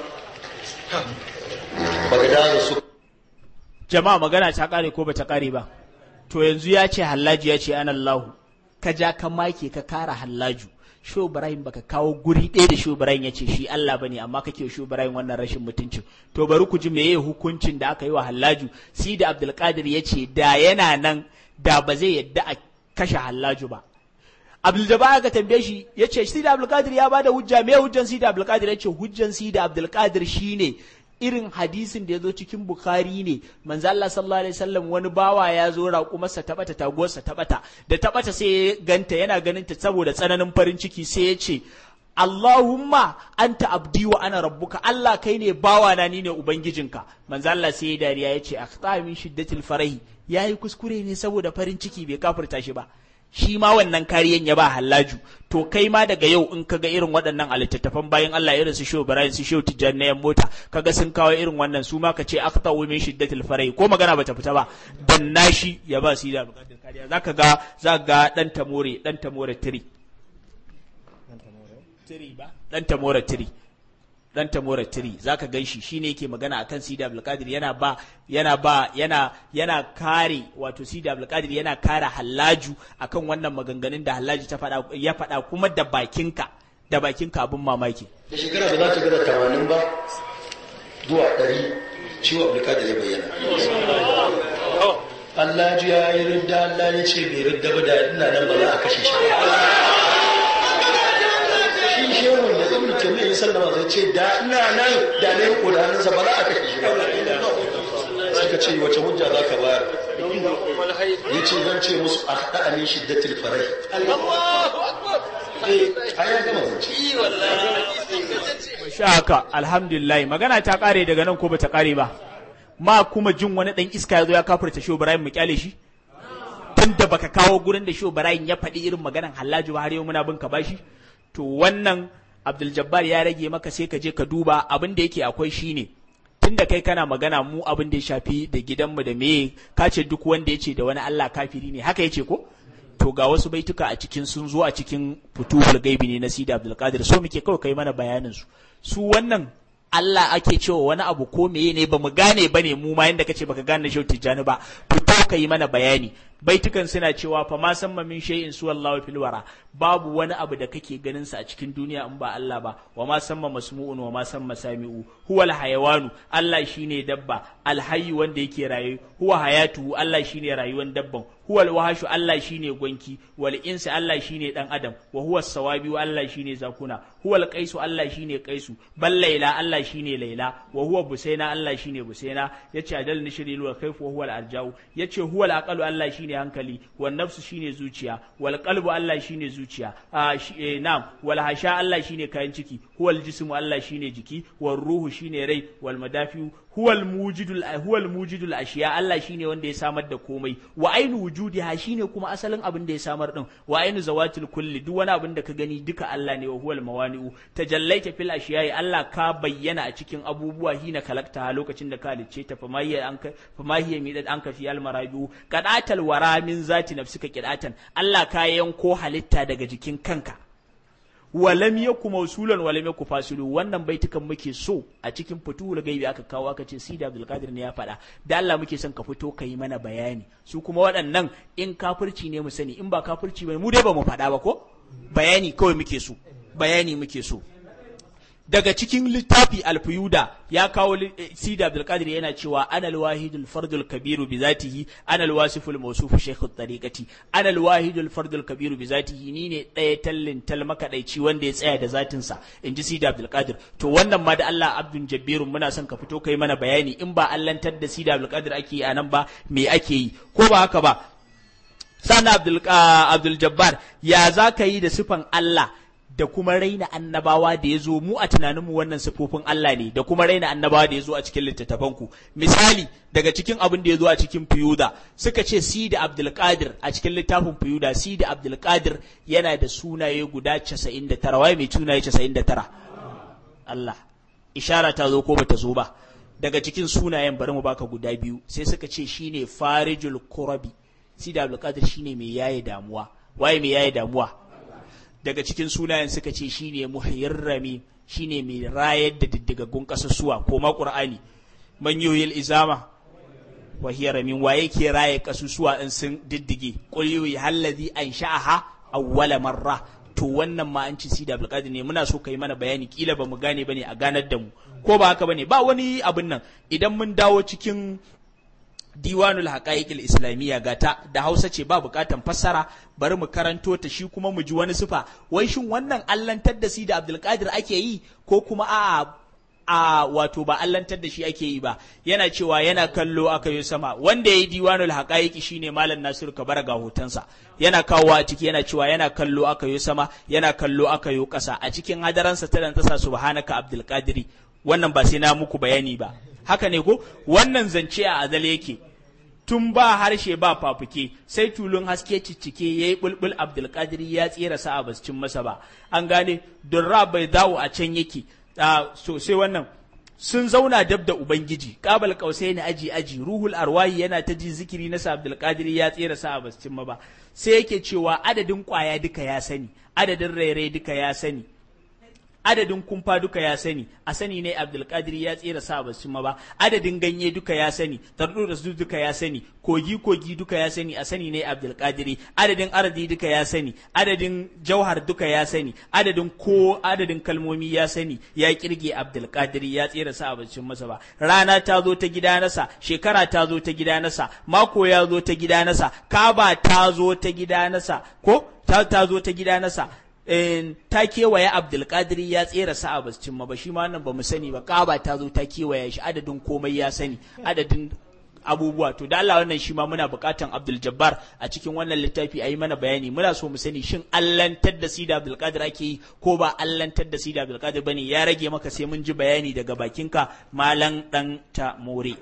bagadaza su jama'a magana ta kare ko ba ta kare ba to yanzu ya ce hallaji ya ce an Allahu ka ja ka make ka kara hallaju Sho Ibrahim baka kawo guri ɗaya da Sho Ibrahim ya ce shi Allah bane amma kake Sho Ibrahim wannan rashin mutuncin to bari ku ji meye hukuncin da aka yi wa Hallaju si da Abdulkadir ya ce da yana nan da ba zai yadda a kashe Hallaju ba Abdul Jabbar ga tambaye shi ya ce si da Abdulkadir ya bada hujja me hujjan si da Abdulkadir ya ce hujjan si da Abdulkadir shine irin hadisin da ya zo cikin bukhari ne manzo Allah sallallahu alaihi wasallam wani bawa ya zo raƙumarsa ta bata taguwarsa ta bata da ta bata sai ya ganta yana ganin ta saboda tsananin farin ciki sai ya ce Allahumma anta abdi wa ana rabbuka Allah kai ne bawa na ni ne ubangijinka manzo Allah sai ya dariya ya ce akhta min shiddatil farahi yayi kuskure ne saboda farin ciki bai kafirta shi ba shi ma wannan kariyan ya ba hallaju to kai ma daga yau in kaga irin waɗannan a littattafan bayan Allah irin su Shehu Ibrahim su Shehu Tijjani na yan mota kaga sun kawo irin wannan su ma ka ce akhta min shiddatil farahi ko magana bata fita ba dan nashi ya ba su da bukatar kariya zaka ga zaka ga dan tamore dan tamore 3 tiri ba dan tamora tiri dan tamora tiri zaka ganshi shine yake magana akan Sidi Abdul Qadir yana ba yana ba yana yana kare wato Sidi Abdul Qadir yana kare Hallaju akan wannan maganganun da Hallaju ta faɗa ya faɗa kuma da bakinka da bakinka abin mamaki da shekara da za ta gada tamanin ba zuwa ɗari ciwo Abdul ya bayyana Allah ji ya yi ridda Allah ya ce bai ridda ba da ina nan ba za a kashe shi shi shehun da ibn taymiyyah ya sallama zai ce da ina nan da ne ko da hannunsa ba za a kashe shi ba suka ce wace hujja za ka bayar ya ce zan ce musu a haɗa ne shiddatil farai eh a ya gama zance sha haka alhamdulillah magana ta kare daga nan ko bata kare ba ma kuma jin wani dan iska ya zo ya kafirta Shehu Ibrahim mu kyale shi tun da baka kawo gurin da Shehu Ibrahim ya faɗi irin maganan Hallaju ba har yau muna bin ka bashi to wannan Abdul Jabbar ya rage maka sai ka je ka duba abin da yake akwai shine tun da kai kana magana mu abin da ya shafi da gidanmu da meye ka ce duk wanda ya ce da wani Allah kafiri ne haka yace ko to ga wasu baituka a cikin sun zo a cikin futuhul gaibi ne na Sidi Abdul Qadir so muke kawai kai mana bayanin su su wannan Allah ake cewa wani abu ko meye ne ba mu gane bane mu ma yanda kace baka gane Shehu Tijjani ba fito ka yi mana bayani baitukan suna cewa fa ma san min shay'in su wallahu fil wara babu wani abu da kake ganin sa a cikin duniya in ba Allah ba wa ma samma masmu'un wa ma samma sami'u huwal hayawanu Allah shine dabba alhayyu wanda yake raye huwa hayatu Allah shine rayuwan dabban huwal wahashu Allah shine gwanki wal insi Allah shine dan adam wa huwa sawabi Allah shine zakuna huwal qaisu Allah shine qaisu bal laila Allah shine laila wa huwa busaina Allah shine busaina yace adal nishri wa kaifu wa huwal arjau yace huwal aqalu Allah shine hankali wan nafsu shine zuciya wal qalbu Allah shine zuciya na'am wal hasha Allah shine kayan ciki huwal jismu Allah shine jiki wal ruhu shine rai wal madafiu huwal mujidul huwal mujidul ashiya Allah shine wanda ya samar da komai wa ainu wujudiha shine kuma asalin abin da ya samar din wa ainu zawatil kulli duk wani abin da ka gani duka Allah ne wa huwal mawani'u tajallaita fil ashiyai Allah ka bayyana a cikin abubuwa hina kalakta lokacin da ka halicce ta fa mahiya an ka fa mahiya midad an ka fi al marabiu qadatal wara min zati nafsika qidatan Allah ka yanko halitta daga jikin kanka walam yaku mausulan walam yaku fasilu wannan baitukan muke so a cikin fituhul gaibi aka kawo aka ce sida abdul qadir ne ya faɗa da Allah muke son ka fito ka yi mana bayani su kuma waɗannan in kafirci ne mu sani in ba kafirci ba mu dai ba mu faɗa ba ko bayani kawai muke so bayani muke so daga cikin littafi alfiyuda ya kawo sida abdulkadir yana cewa ana alwahidul fardul kabiru bi zatihi ana alwasiful mawsufu shaykhu tariqati ana alwahidul fardul kabiru bi zatihi ni ne ɗaya tallin tal makadaici wanda ya tsaya da zatin sa inji sida abdulkadir to wannan ma da Allah abdun jabbirun muna son ka fito kai mana bayani in ba allantar da sida abdulkadir ake yi anan ba me ake yi ko ba haka ba sana abdul abdul jabbar ya za ka yi da sifan Allah da kuma raina annabawa da ya zo mu a tunaninmu wannan sifofin Allah ne da kuma raina annabawa da ya zo a cikin littattafanku misali daga cikin abin da ya zo a cikin fiyuda suka ce si da abdulkadir a cikin littafin fiyuda si da abdulkadir yana da sunaye guda 99 waye mai sunaye 99 Allah ishara ta zo ko bata zo ba daga cikin sunayen bari mu baka guda biyu sai suka ce shine farijul kurabi si da abdulkadir shine mai yaye damuwa waye mai yaye damuwa daga cikin sunayen suka ce shine muhayyirrami shine mai rayar da diddigaggun ƙasusuwa ko ma ƙur'ani man yoyil izama wa hiya ramin wa yake raye ƙasusuwa in sun diddige qul yuhi allazi ansha'aha awwala marra to wannan ma an ci si da abdulkadir ne muna so kai mana bayani kila ba mu gane bane a ganar da mu ko ba haka bane ba wani abin nan idan mun dawo cikin diwanul haqa'iqil islamiyya gata da Hausa ce ba bukatan fassara bari mu karanto ta shi kuma mu ji wani sifa wai shin wannan allantar da si da Abdulkadir ake yi ko kuma a'a a wato ba allantar da shi ake yi ba yana cewa yana kallo aka yi sama wanda ya yi diwanul haqaiqi shine malam nasiru kabara ga hotonsa yana kawo a ciki yana cewa yana kallo aka yi sama yana kallo aka yi ƙasa a cikin hadaransa ta dan tasa subhanaka abdul qadiri wannan ba sai na muku bayani ba haka ne ko wannan zance a azal yake tun ba harshe ba fafuke sai tulun haske ciccike ya yi bulbul abdulkadiri ya tsira sa a bascin masa ba an gane durra bai dawo a can yake so sai wannan sun zauna dab da ubangiji kabal kausai na aji aji ruhul arwahi yana ta ji zikiri na abdulkadiri ya tsira sa a bascin ma ba sai yake cewa adadin kwaya duka ya sani adadin rairai duka ya sani adadin kumfa duka ya sani a sani ne abdulkadir ya tsira sa ba su ba adadin ganye duka ya sani tardu da su duka ya sani kogi kogi duka ya sani a sani ne abdulkadir adadin aradi duka ya sani adadin jauhar duka ya sani adadin ko adadin kalmomi ya sani ya kirge abdulkadir ya tsira sa ba su masa ba rana ta zo ta gida nasa shekara ta zo ta gida nasa mako ya zo ta gida nasa kaba ta zo ta gida nasa ko ta ta zo ta gida nasa ta kewaye abdulkadir ya tsera sa ba cin ba shi ma wannan ba mu sani ba kaba ta zo ta kewaye shi adadin komai ya sani adadin abubuwa to da Allah wannan shi ma muna bukatan Abdul Jabbar a cikin wannan littafi a yi mana bayani muna so mu sani shin allantar da Sida Abdul Qadir ake yi ko ba allantar da Sida Abdul Qadir bane ya rage maka sai mun ji bayani daga bakinka malan dan ta more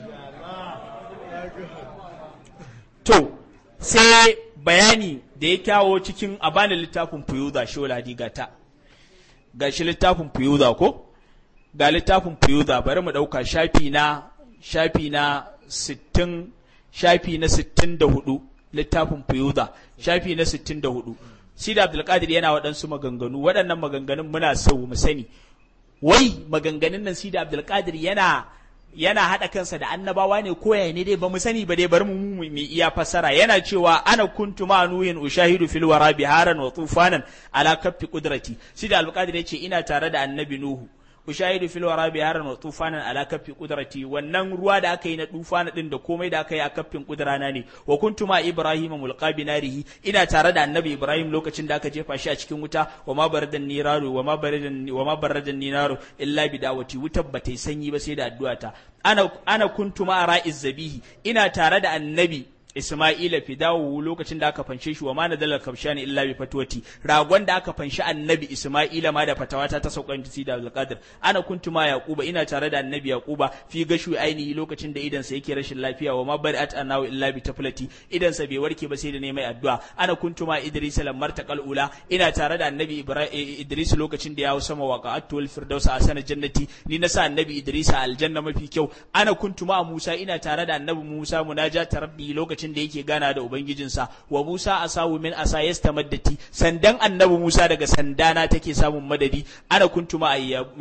to sai bayani da ya kyawo cikin a bani littafin fuyuza shola digata ga shi littafin fuyuza ko ga littafin fuyuza bari mu ɗauka shafi na shafi na sittin shafi na sittin da hudu littafin fuyuza shafi na sittin da hudu sida abdulkadir yana waɗansu maganganu waɗannan maganganun muna so mu sani wai maganganun nan sida abdulkadir yana yana haɗa kansa da annabawa ne ko yaya ne dai ba mu sani ba dai bari mu mu iya fassara yana cewa ana kuntu ma nuhin ushahidu fil wara biharan wa tufanan ala kaffi qudrati shi da alqadir yace ina tare da annabi nuhu ushahidu fil wara biharan wa tufanan ala kaffi qudrati wannan ruwa da aka yi na tufana din da komai da aka yi a kaffin kudrana ne wa kuntu ma ibrahima mulqa binarihi ina tare da annabi ibrahim lokacin da aka jefa shi a cikin wuta wa ma baradan niraru wa ma baradan wa ma baradan niraru illa bi dawati wutar bata sanyi ba sai da addu'ata ana ana kuntu ma ra'iz zabihi ina tare da annabi Isma'ila fidawu lokacin da aka fanshe shi wa ma nadala kabshani illa bi fatwati ragon da aka fanshi annabi Isma'ila ma da fatawata ta saukan jisi da Abdulkadir ana kuntu ma Yaquba ina tare da annabi Yaquba fi gashu ainihi lokacin da idan sa yake rashin lafiya wa ma bari'at anahu illa bi taflati idan sa bai warke ba sai da neman addu'a ana kuntu ma Idris lamar taqal ula ina tare da annabi Idris lokacin da ya hau sama waqa'atu wal firdaus a sanar jannati ni na sa annabi Idris a aljanna mafi kyau ana kuntu ma Musa ina tare da annabi Musa munajat rabbi lokacin lokacin da yake gana da ubangijinsa wa Musa asawu min asa yastamaddati sandan annabi Musa daga sandana take samun madadi ana kuntu ma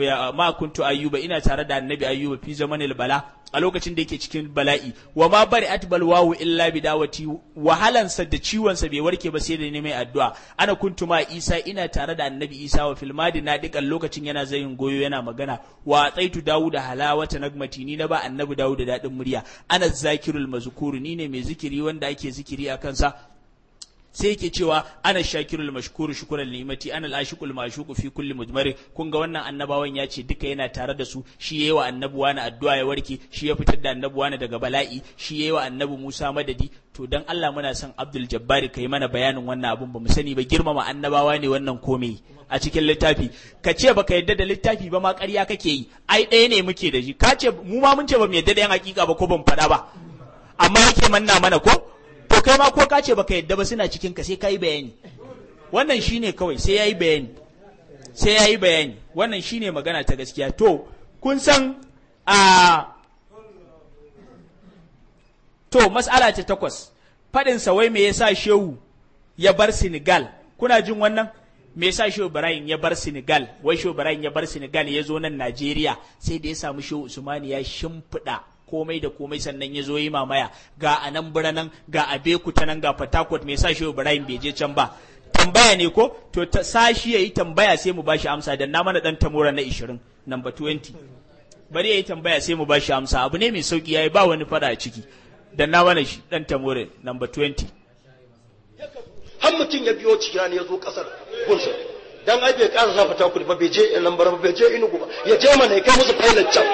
ma kuntu ayyuba ina tare da annabi ayyuba fi zamanil bala a lokacin da yake cikin bala'i wa ma bari atbal wawu illa bidawati wahalansa da ciwonsa bai warke ba sai da ne mai addu'a ana kuntu ma Isa ina tare da annabi Isa wa fil madi na dikan lokacin yana zayin goyo yana magana wa tsaitu Dawud halawata nagmati ni na ba annabi Dawud da dadin murya ana zakirul mazkuru ni ne mai zikiri wanda ake zikiri a kansa sai yake cewa ana shakirul mashkuru shukran ni'mati ana al-ashiqul mashuqu fi kulli mudmari kun ga wannan annabawan ya ce duka yana tare da su shi yayi wa annabuwa na addu'a ya warke shi ya fitar da annabuwa na daga bala'i shi yayi wa annabi Musa madadi to dan Allah muna son Abdul Jabbari kai mana bayanin wannan abun ba mu sani ba girmama annabawa ne wannan komai a cikin littafi ka ce baka yadda da littafi ba ma ƙarya kake yi ai ɗaya ne muke da shi ka ce mu ma mun ce ba mu yadda da yan hakika ba ko ban faɗa ba amma yake manna mana ko to kai ma ko ka ce baka yadda ba suna cikin ka sai ka yi bayani wannan shine kawai sai ya yi bayani sai ya yi bayani wannan shine magana ta gaskiya to kun san a to mas'ala ta takwas faɗin wai me yasa shehu ya bar Senegal kuna jin wannan me yasa shehu Ibrahim ya bar Senegal wai shehu Ibrahim ya bar Senegal ya zo nan Najeriya sai da ya samu shehu Usmani ya shimfiɗa komai da komai sannan ya zo yi mamaya ga anan biranan ga abeku ta nan ga fatakot me yasa shehu Ibrahim bai je can ba tambaya ne ko to ta sashi yayi tambaya sai mu bashi amsa dan na mana dan tamora na 20 number 20 bari yayi tambaya sai mu bashi amsa abu ne mai sauki yayi ba wani fada a ciki dan na mana shi dan tamore number 20 har mutum ya biyo cikin ya zo kasar gunsa dan ai bai ƙara sa fata kudi ba bai je lambar ba bai je inugu ba ya je mana ya kai musu pilot can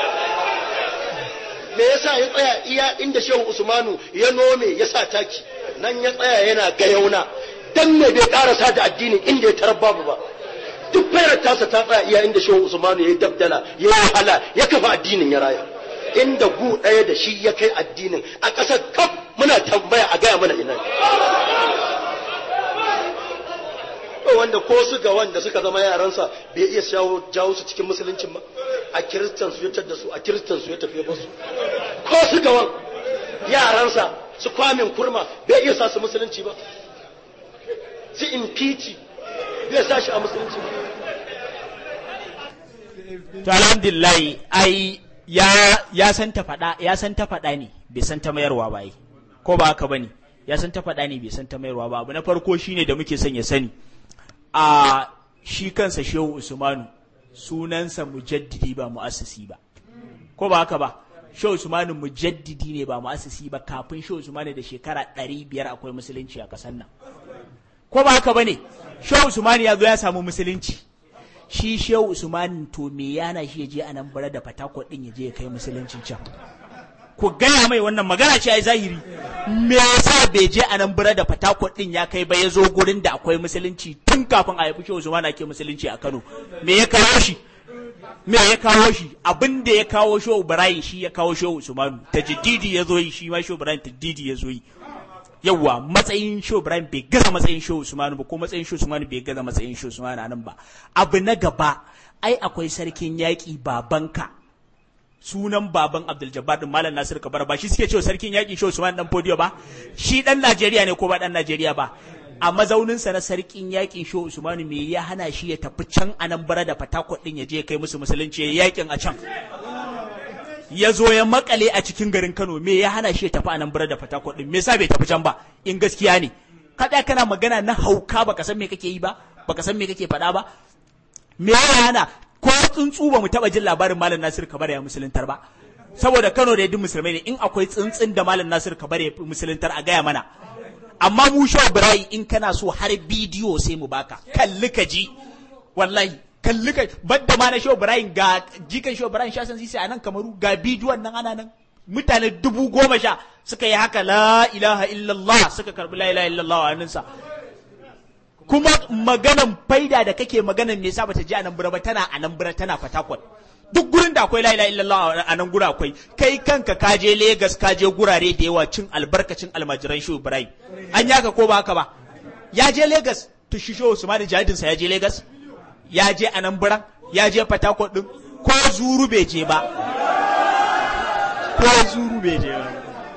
me yasa ya tsaya iya inda shehu usmanu ya nome ya sa taki nan ya tsaya yana gayauna dan me bai karasa da addinin inda ya tarar babu ba duk fayar tasa ta tsaya iya inda shehu usmanu ya yi dabdala ya yi wahala ya kafa addinin ya raya inda gu ɗaya da shi ya kai addinin a ƙasar kaf muna tambaya a gaya mana ina wanda ko su ga wanda suka zama yaransa bai iya shawo jawo su cikin musuluncin ba a kiristan su ya da su a kiristan su ya tafi ba su ko su ga wan yaransa su kwamin kurma bai iya sa su musulunci ba su impeach bai sa shi a musulunci ba to alhamdulillah ai ya ya san ta faɗa ya san ta faɗa ne bai san ta mayarwa ba ai ko ba haka bane ya san ta faɗa ne bai san ta mayarwa ba abu na farko shine da muke son ya sani a shi kansa shehu usmanu sunansa mujaddidi ba mu'assisi ba ko ba haka ba shehu usmanu mujaddidi ne ba mu'assisi ba kafin shehu usmanu da shekara ɗari biyar akwai musulunci a ƙasar nan ko ba haka ba ne shehu usmanu ya zo ya samu musulunci shi shehu usmanu to me yana shi ya je a nan bara da fatakot ɗin ya je ya kai musuluncin can ku gaya mai wannan magana ce ai zahiri me yasa bai je a nan bira da fatakot din ya kai ba ya zo gurin da akwai musulunci tun kafin a haifi shehu usman ake musulunci a Kano me ya kawo shi me ya kawo shi abin da ya kawo shehu ibrahim shi ya kawo shehu usman tajdidi ya zo yi shi ma shehu ibrahim tajdidi ya zo yi yawwa matsayin shehu ibrahim bai gaza matsayin shehu usman ba ko matsayin shehu usman bai gaza matsayin shehu usman nan ba abu na gaba ai akwai sarkin yaƙi babanka sunan baban Abdul Jabbar din Malam Nasir Kabar ba shi suke cewa sarkin yaƙi Shehu Usman dan Fodiyo ba shi dan Najeriya ne ko ba dan Najeriya ba a mazaunin sa na sarkin yaƙin Shehu Usman me ya hana shi ya tafi can Anambra da Fatakwal din ya je kai musu musulunci ya yaƙin a can ya zo ya makale a cikin garin Kano me ya hana shi ya tafi Anambra da Fatakwal din me yasa bai tafi can ba in gaskiya ne kada kana magana na hauka baka san me kake yi ba baka san me kake faɗa ba me ya hana ko tsuntsu ba mu taba jin labarin malam Nasir Kabar ya musuluntar ba saboda Kano da yadda musulmai ne in akwai tsuntsun da malam Nasir Kabar ya musuluntar a gaya mana amma mu sha birai in kana so har bidiyo sai mu baka kalli ka ji wallahi kalli ka badda ma na sha birai ga jikan sha birai sha san sisi a nan kamaru ga bidiyon nan ana nan mutane dubu goma sha suka yi haka la ilaha illallah suka karbi la ilaha illallah a hannunsa kuma maganan faida da kake maganan me yasa bata ji a nan ba tana a nan tana fatakwal duk gurin da akwai la ilaha illallah a nan gura akwai kai kanka ka je Lagos ka je gurare da yawa cin albarkacin almajiran Shehu Ibrahim an yaka ko ba haka ba ya je Lagos to shi Shehu Usman jihadin sa ya je Lagos ya je a nan ya je fatakwal din ko zuru bai je ba ko zuru bai je ba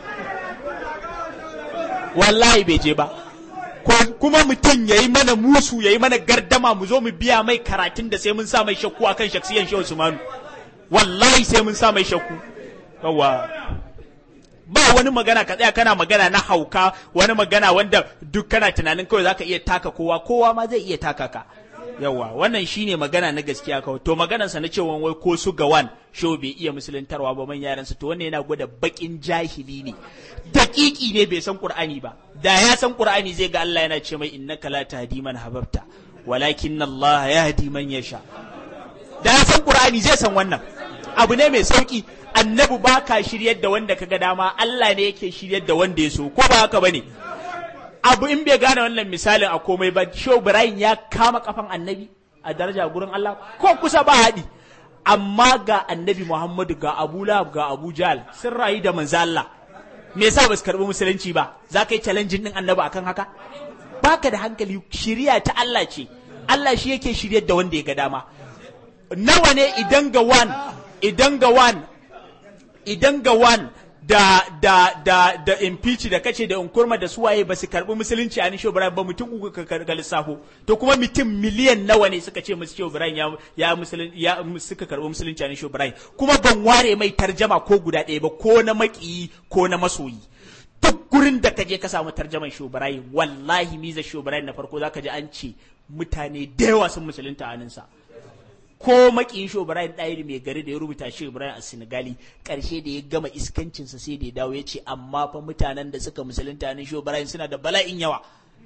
wallahi bai je ba kuma mutum ya yi mana musu ya yi mana gardama mu zo mu biya mai karatun da sai mun sa mai shakku akan shaksiyan shehu usmanu wallahi sai mun sa mai shakku yawa ba wani magana ka tsaya kana magana na hauka wani magana wanda duk kana tunanin kawai zaka iya taka kowa kowa ma zai iya taka ka yawa wannan shine magana na gaskiya kawai to maganar sa na cewa wai ko su gawan shehu bai iya musuluntarwa ba man yaransa to wannan yana gwada bakin jahili ne dakiki ne bai san qur'ani ba da ya san qur'ani zai ga Allah yana ce mai innaka la tahdi man hababta walakin Allah yahdi man yasha da ya san qur'ani zai san wannan abu ne mai sauki annabi ba ka shiryar da wanda kaga dama Allah ne yake shiryar da wanda ya so ko ba haka bane abu in bai gane wannan misalin a komai ba Shehu Ibrahim ya kama kafan annabi a daraja gurin Allah ko kusa ba haɗi amma ga annabi Muhammadu ga Abu Lahab ga Abu Jahl sun rayu da manzo Allah me yasa ba su karbi musulunci ba za ka yi challenging din annabi akan haka baka da hankali shiriya ta Allah ce Allah shi yake shiryar da wanda ya ga dama nawa ne idan ga wan idan ga wan idan ga wan da da da da impeach da kace da unkurma da suwaye ba su karbi musulunci a nisho Ibrahim ba mutum uku ka ga lissafo to kuma mutum miliyan nawa ne suka ce musu Shehu Ibrahim ya ya musulun ya suka karbi musulunci a nisho Ibrahim kuma ban ware mai tarjama ko guda ɗaya ba ko na makiyi ko na masoyi duk gurin da ka je ka samu tarjaman Shehu Ibrahim wallahi miza Shehu Ibrahim na farko zaka ji an ce mutane da yawa sun musulunta a sa ko makin shi Ibrahim ɗayiri mai gari da ya rubuta shi Ibrahim a Senegali ƙarshe da ya gama iskancinsa sai da ya dawo ya ce amma fa mutanen da suka musulunta ne shi Ibrahim suna da bala'in yawa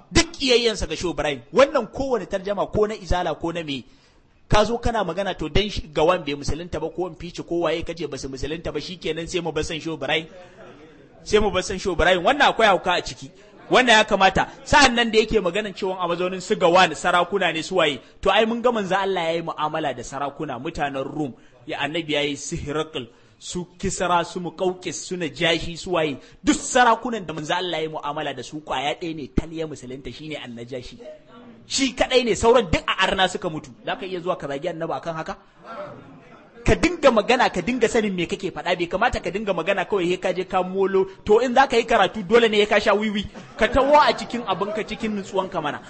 duk kiyayyansa ga Shehu Ibrahim wannan kowane tarjama ko na izala ko na me ka zo kana magana to dan ga wan bai musulunta ba ko in fice ko waye kace ba su musulunta ba shikenan sai mu basan Shehu Ibrahim sai mu basan Shehu Ibrahim wannan akwai hauka a ciki wannan ya kamata sa'an nan da yake maganan cewa a mazaunin su gawan sarakuna ne su waye to ai mun ga manzo Allah yayi mu'amala da sarakuna mutanen Rum ya annabi yayi Sihirakul su Kisra su Muqawqis su Najashi su waye duk sarakunan da manzo Allah yayi mu'amala da su kwaya ɗaya ne taliya musulunta shine annajashi shi kadai ne sauran duk a arna suka mutu zaka iya zuwa ka zagi annabi akan haka ka dinga magana ka dinga sanin me kake faɗa bai kamata ka dinga magana kawai he ka je ka molo to in za ka yi karatu dole ne ya ka sha wiwi ka tawo a cikin abin ka cikin nutsuwan ka mana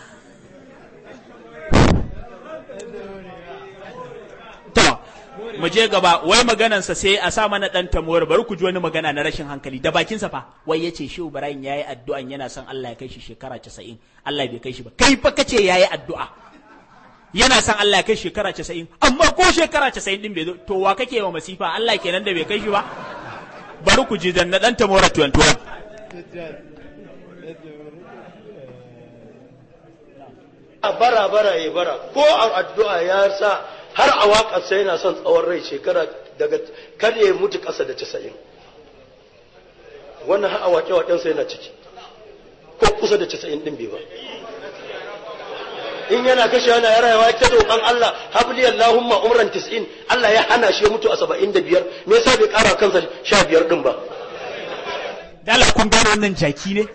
to mu je gaba wai maganansa sai a sa mana dan tamuwar bari ku ji wani magana na rashin hankali da bakinsa fa wai yace shi Ibrahim yayi addu'an yana son Allah ya kai shi shekara 90 Allah bai kai shi ba kai fa kace yayi addu'a yana son Allah ya kai shekara casa'in amma ko shekara casa'in din bai zo to wa kake wa masifa Allah kenan da bai kai shi ba bari ku ji dan na dan tamora tuwantuwan a bara bara ya bara ko a addu'a ya sa har a waƙarsa yana son tsawon rai shekara daga kar ya mutu ƙasa da casa'in wannan har a waƙe waƙensa yana ciki ko kusa da casa'in ɗin bai ba in yana kashe yana ya rayuwa ta roƙon Allah habli Allahumma umran tis'in Allah ya hana shi ya mutu a saba'in da biyar me yasa bai ƙara kansa sha biyar ɗin ba dala kun gano wannan jaki ne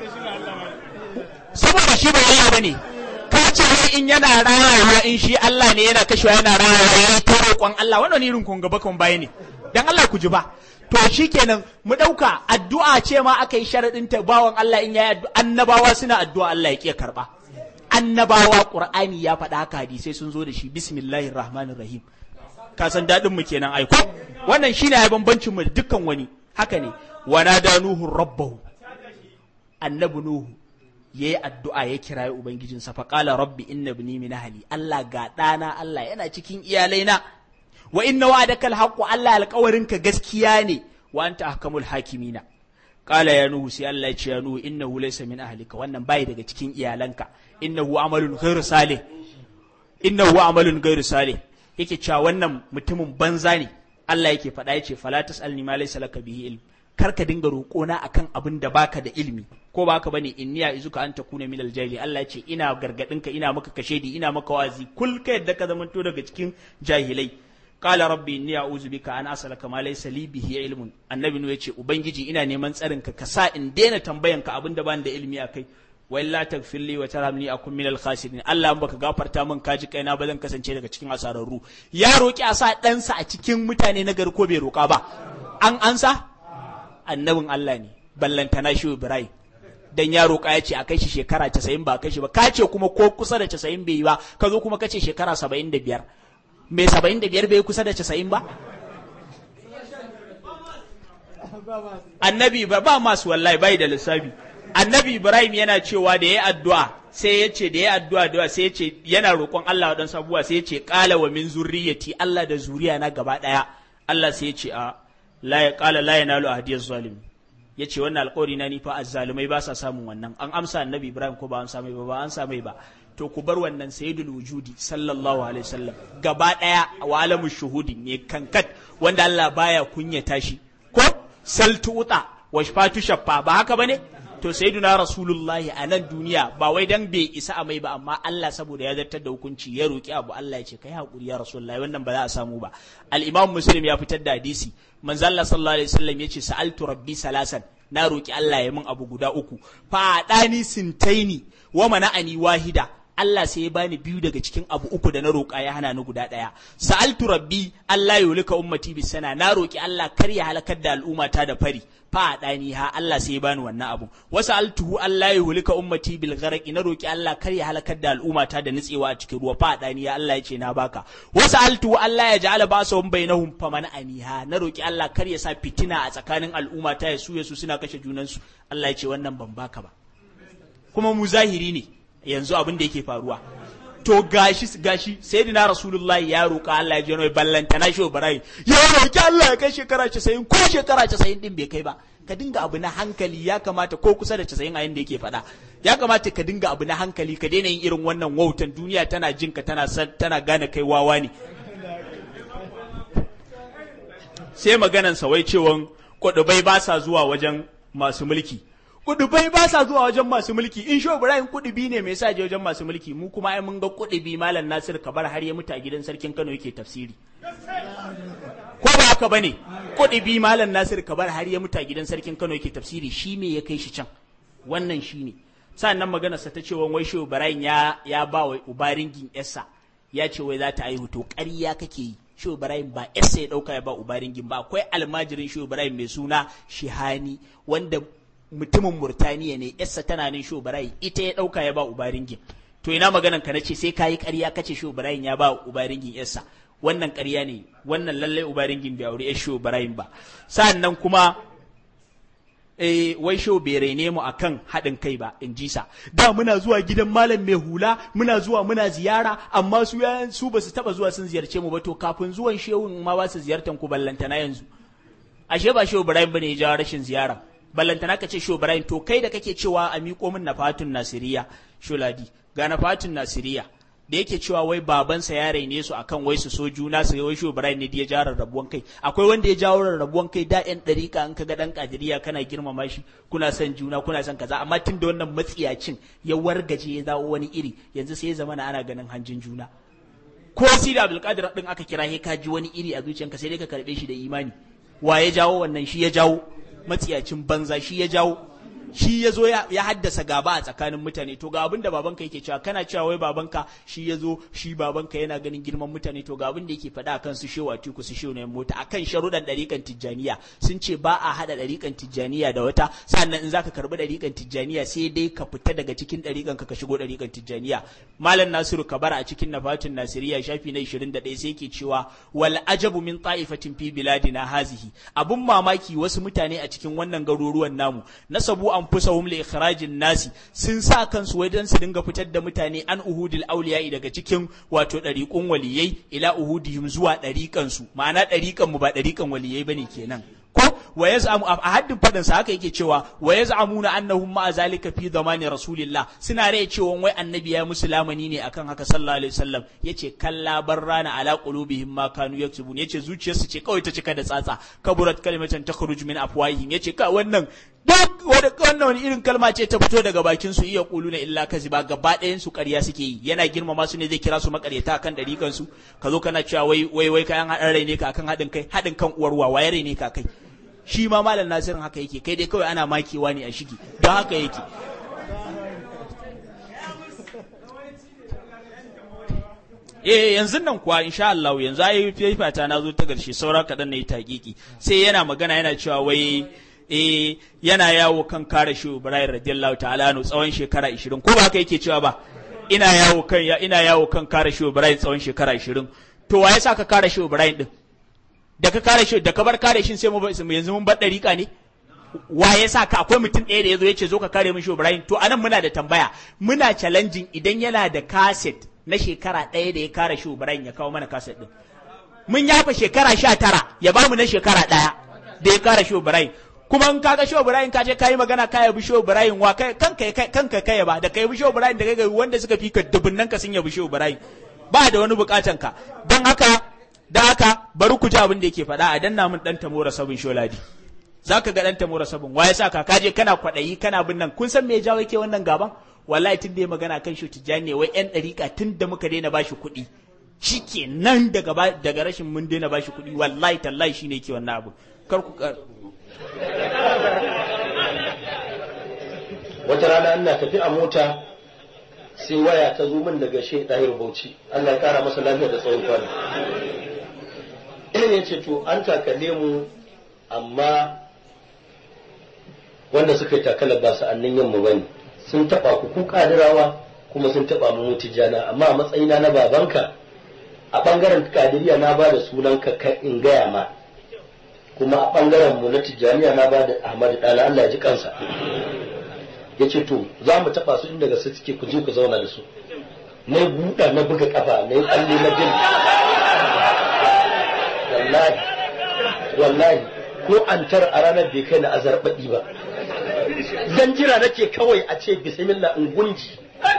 saboda shi ba Allah bane ka ce wai in yana rayuwa in shi Allah ne yana kashewa yana rayuwa ya ta roƙon Allah wannan irin kun gaba kan baya ne dan Allah ku ji ba to shikenan mu ɗauka addu'a ce ma aka yi sharaɗin ta bawan Allah in yayi addu'a annabawa suna addu'a Allah ya ƙi karɓa annabawa qur'ani ya faɗa haka hadisai sun zo da shi bismillahir rahmanir rahim ka san dadin mu kenan aiko wannan shine ai bambancin mu da dukkan wani haka ne wa nada nuhu rabbahu annabi nuhu yayi addu'a ya kirayi ubangijinsa fa qala rabbi inna ibni min ahli Allah ga dana Allah yana cikin iyalaina wa inna wa'adaka alhaqqu Allah alƙawarinka gaskiya ne wa anta ahkamul hakimina qala ya nuhu sai Allah ya ce ya nuhu innahu laysa min ahlika wannan bai daga cikin iyalanka innahu amalun ghairu salih innahu amalun ghairu salih yake cewa wannan mutumin banza ne Allah yake faɗa yace fala tasalni ma laysa laka bihi ilm kar ka dinga roƙona akan abin da baka da ilimi ko baka bane inniya izuka an takuna min aljahili Allah yace ina gargadin ka ina maka kashedi ina maka wazi kul ka yadda ka zamanto daga cikin jahilai qala rabbi inni a'udhu bika an asalaka ma laysa li bihi ilmun annabi ne yace ubangiji ina neman tsarin ka ka sa in daina tambayan ka abin da ban da ilimi akai wa illa taghfir li wa tarhamni akun minal khasirin Allah in baka gafarta min kaji kaina ba zan kasance daga cikin asararru ya roki a sa ɗansa a cikin mutane na gari ko bai roka ba an ansa annabin Allah ne ballantana shi Ibrahim dan ya roka ya ce a kai shi shekara 90 ba kai shi ba ka ce kuma ko kusa da 90 bai yi ba ka zo kuma ka ce shekara 75 mai 75 bai kusa da 90 ba annabi ba ba masu wallahi bai da lissafi annabi ibrahim yana cewa da ya addu'a sai ya ce da ya addu'a da sai ya ce yana roƙon Allah waɗansu abubuwa sai ya ce ƙala wa min zurriyati Allah da zuriya na gaba ɗaya Allah sai ya ce a la ya ƙala la yanalu ahadiyaz zalim ya ce wannan alƙawari na ni fa azzalumai ba sa samun wannan an amsa annabi ibrahim ko ba an samai ba ba an samai ba to ku bar wannan sayyidul wujudi sallallahu alaihi wasallam gaba ɗaya wa alamu shuhudi ne kankat wanda Allah baya kunyata shi ko saltuta wa shafatu shaffa ba haka bane to sayyiduna rasulullahi a nan duniya ba wai dan bai isa a mai ba amma Allah saboda ya zartar da hukunci ya roki abu Allah ya ce kai hakuri ya rasulullahi wannan ba za a samu ba al-imam muslim ya fitar da hadisi manzo Allah sallallahu alaihi wasallam yace sa'altu rabbi salasan na roki Allah ya min abu guda uku fa dani sintaini wa mana'ani wahida Allah sai ya bani biyu daga cikin abu uku da na roƙa ya hana ni guda ɗaya. Sa'altu rabbi Allah ya yulika ummati bis sana na roƙi Allah kar ya halakar da al'ummata da fari. Fa dani ha Allah sai ya bani wannan abu. Wa sa'altuhu Allah ya yulika ummati bil gharqi na roƙi Allah kar ya halakar da al'ummata da nitsewa a cikin ruwa. Fa dani ha Allah ya ce na baka. Wa sa'altuhu Allah ya ja'ala basahum bainahum faman aniha na roƙi Allah kar ya sa fitina a tsakanin al'ummata ya su ya su suna kashe junansu. Allah ya ce wannan ban baka ba. Kuma mu zahiri ne. yanzu abin da yake faruwa to gashi gashi sayyidina rasulullahi ya roƙa Allah ya jeno ballanta na shi Ibrahim ya roƙi Allah ya kai shekara 90 ko shekara 90 din bai kai ba ka dinga abu na hankali ya kamata ko kusa da 90 a yanda yake faɗa ya kamata ka dinga abu na hankali ka daina yin irin wannan wautan duniya tana jin ka tana tana gane kai wawa ne sai maganan wai cewan kudubai ba sa zuwa wajen masu mulki kudubai ba sa zuwa wajen masu mulki in sho Ibrahim kudubi ne mai sa je wajen masu mulki mu kuma ai mun ga kudubi malam Nasir Kabar har ya mutu a gidan sarkin Kano yake tafsiri ko ba haka bane kudubi malam Nasir Kabar har ya mutu a gidan sarkin Kano yake tafsiri shi me ya kai shi can wannan shine sannan magana sa ta cewa wai sho Ibrahim ya ya ba wa ubaringin Essa ya ce wai za ta aihu to ƙarya kake yi Shehu Ibrahim ba Essa ya ɗauka ya ba Ubaringin ba akwai almajirin Shehu Ibrahim mai suna Shihani wanda mutumin Murtaniya ne Essa tana nan Shehu Ibrahim ita ya ɗauka ya ba Ubaringin to ina maganan ka nace sai kayi ƙarya kace Shehu Ibrahim ya ba Ubaringin Essa wannan ƙarya ne wannan lallai Ubaringin bai aure Shehu Ibrahim ba sannan kuma eh, wai sho bai raine mu akan haɗin kai ba in ji sa da muna zuwa gidan malam mai hula muna zuwa muna ziyara amma su ya su ba su taba zuwa sun ziyarce mu ba to kafin zuwan shehun ma ba su ziyartan ku ballantana yanzu ashe ba shehu ibrahim bane ya jawo rashin ziyara ballantana ka ce shehu ibrahim to kai da kake cewa a miƙo min nafatun nasiriya sholadi ga nafatun nasiriya da yake cewa wai babansa ya raine su akan wai su so juna su wai shehu ibrahim ne da ya jawo rarrabuwan kai akwai wanda ya jawo rarrabuwan kai da yan dariƙa in kaga dan kadiriya kana girmama shi kuna son juna kuna son kaza amma tun da wannan matsiyacin ya wargaje ya dawo wani iri yanzu sai ya zama na ana ganin hanjin juna ko si da abdulkadir din aka kira ka ji wani iri a zuciyanka sai dai ka karbe shi da imani wa ya jawo wannan shi ya jawo matsiyacin banza shi ya jawo shi ya zo ya haddasa gaba a tsakanin mutane to ga abin da babanka yake cewa kana cewa wai babanka shi ya zo shi babanka yana ganin girman mutane to ga abin da yake faɗa akan su shewa tiku su shewa mota akan sharuɗan ɗariƙan tijjaniya sun ce ba a haɗa ɗariƙan tijjaniya da wata sannan in zaka karɓi ɗariƙan tijjaniya sai dai ka fita daga cikin ɗariƙan ka ka shigo ɗariƙan tijjaniya malam nasiru kabara a cikin nafatun nasiriya shafi na 21 sai yake cewa wal ajabu min ta'ifatin fi biladina hazihi abun mamaki wasu mutane a cikin wannan garuruwan namu nasabu anfusahum li ikhrajin nasi sun sa kansu wai dan su dinga fitar da mutane an uhudil awliya daga cikin wato dariqun waliyai ila uhudihim zuwa dariqan su ma'ana dariqan mu ba dariqan waliyai bane kenan ko wa yaz'amu a haddin fadin sa haka yake cewa wa yaz'amuna annahum ma zalika fi zamani rasulillah suna rai cewa wai annabi ya musu lamani ne akan haka sallallahu alaihi wasallam yace kalla barrana ala qulubihim ma kanu yaktubun yace zuciyarsu ce kawai ta cika da tsatsa kaburat kalimatan takhruj min afwahihim yace ka wannan duk wannan wani irin kalma ce ta fito daga bakin su iya kuluna illa kaziba gaba ɗayan su ƙarya suke yi yana girmama su ne zai kira su makaryata akan dariƙan su ka zo kana cewa wai wai wai kayan haɗin rai ne ka akan haɗin kai haɗin kan uwar wa waye rai ne ka kai shi ma malam nasirin haka yake kai dai kawai ana makewa ne a shigi don haka yake eh yanzu nan kuwa insha Allah yanzu ayi fifata na zo ta garshe saura kaɗan na yi taƙiƙi sai yana magana yana cewa wai eh yana yawo kan kare shi Ibrahim radiyallahu ta'ala anhu tsawon shekara 20 ko ba haka yake cewa ba ina yawo kan ina yawo kan kare shi Ibrahim tsawon shekara 20 to wa yasa ka kare shi Ibrahim din da ka kare shi da ka bar kare shi sai mu yanzu mun bar dariƙa ne wa ya sa ka akwai mutum ɗaya da ya zo ya ce zo ka kare min shi Ibrahim to anan muna da tambaya muna challenging idan yana da kaset na shekara ɗaya da ya kare shi Ibrahim ya kawo mana kaset din mun yafa shekara sha tara ya bamu na shekara ɗaya da ya kare shi Ibrahim kuma in kaga Shehu Ibrahim ka je kai magana ka yabi Shehu Ibrahim wa kai kanka kanka kai ba da kai bi Shehu Ibrahim da kai wanda suka fi ka dubunnan ka sun yabi Shehu Ibrahim ba da wani bukatan ka dan haka da haka bari ku ji abin da yake faɗa a danna min dan tamora sabin sholadi zaka ga dan tamora sabin waye sa ka kaje kana kwadayi kana bin nan kun san me ya jawo yake wannan gaban wallahi tun da ya magana kan shi tijani wai yan dariƙa tun da muka daina bashi kuɗi shike nan daga daga rashin mun daina bashi kuɗi wallahi tallahi shine yake wannan abu kar ku wata rana ina tafi a mota sai waya ta zo min daga shi ɗahir bauchi Allah ya kara masa lafiya da tsawon kwana ya ce to an takale mu amma wanda suka yi takalar ba sa'annin yamma ba ne sun taɓa ku ku kadirawa kuma sun taɓa mu tijjana amma a matsayina na babanka a ɓangaren kadiriya na ba da sunanka ka in gaya ma kuma a ɓangaren mu na tijjaniya na ba da ahmadu ɗala Allah ya ji kansa ya ce to za mu taɓa su inda gaske suke ku je ku zauna da su na buɗa na buga kafa na yi tsalle na bin wallahi wallahi ko an tar a ranar bai kai na azarbaɗi ba zan jira nake kawai a ce bismillah in gunji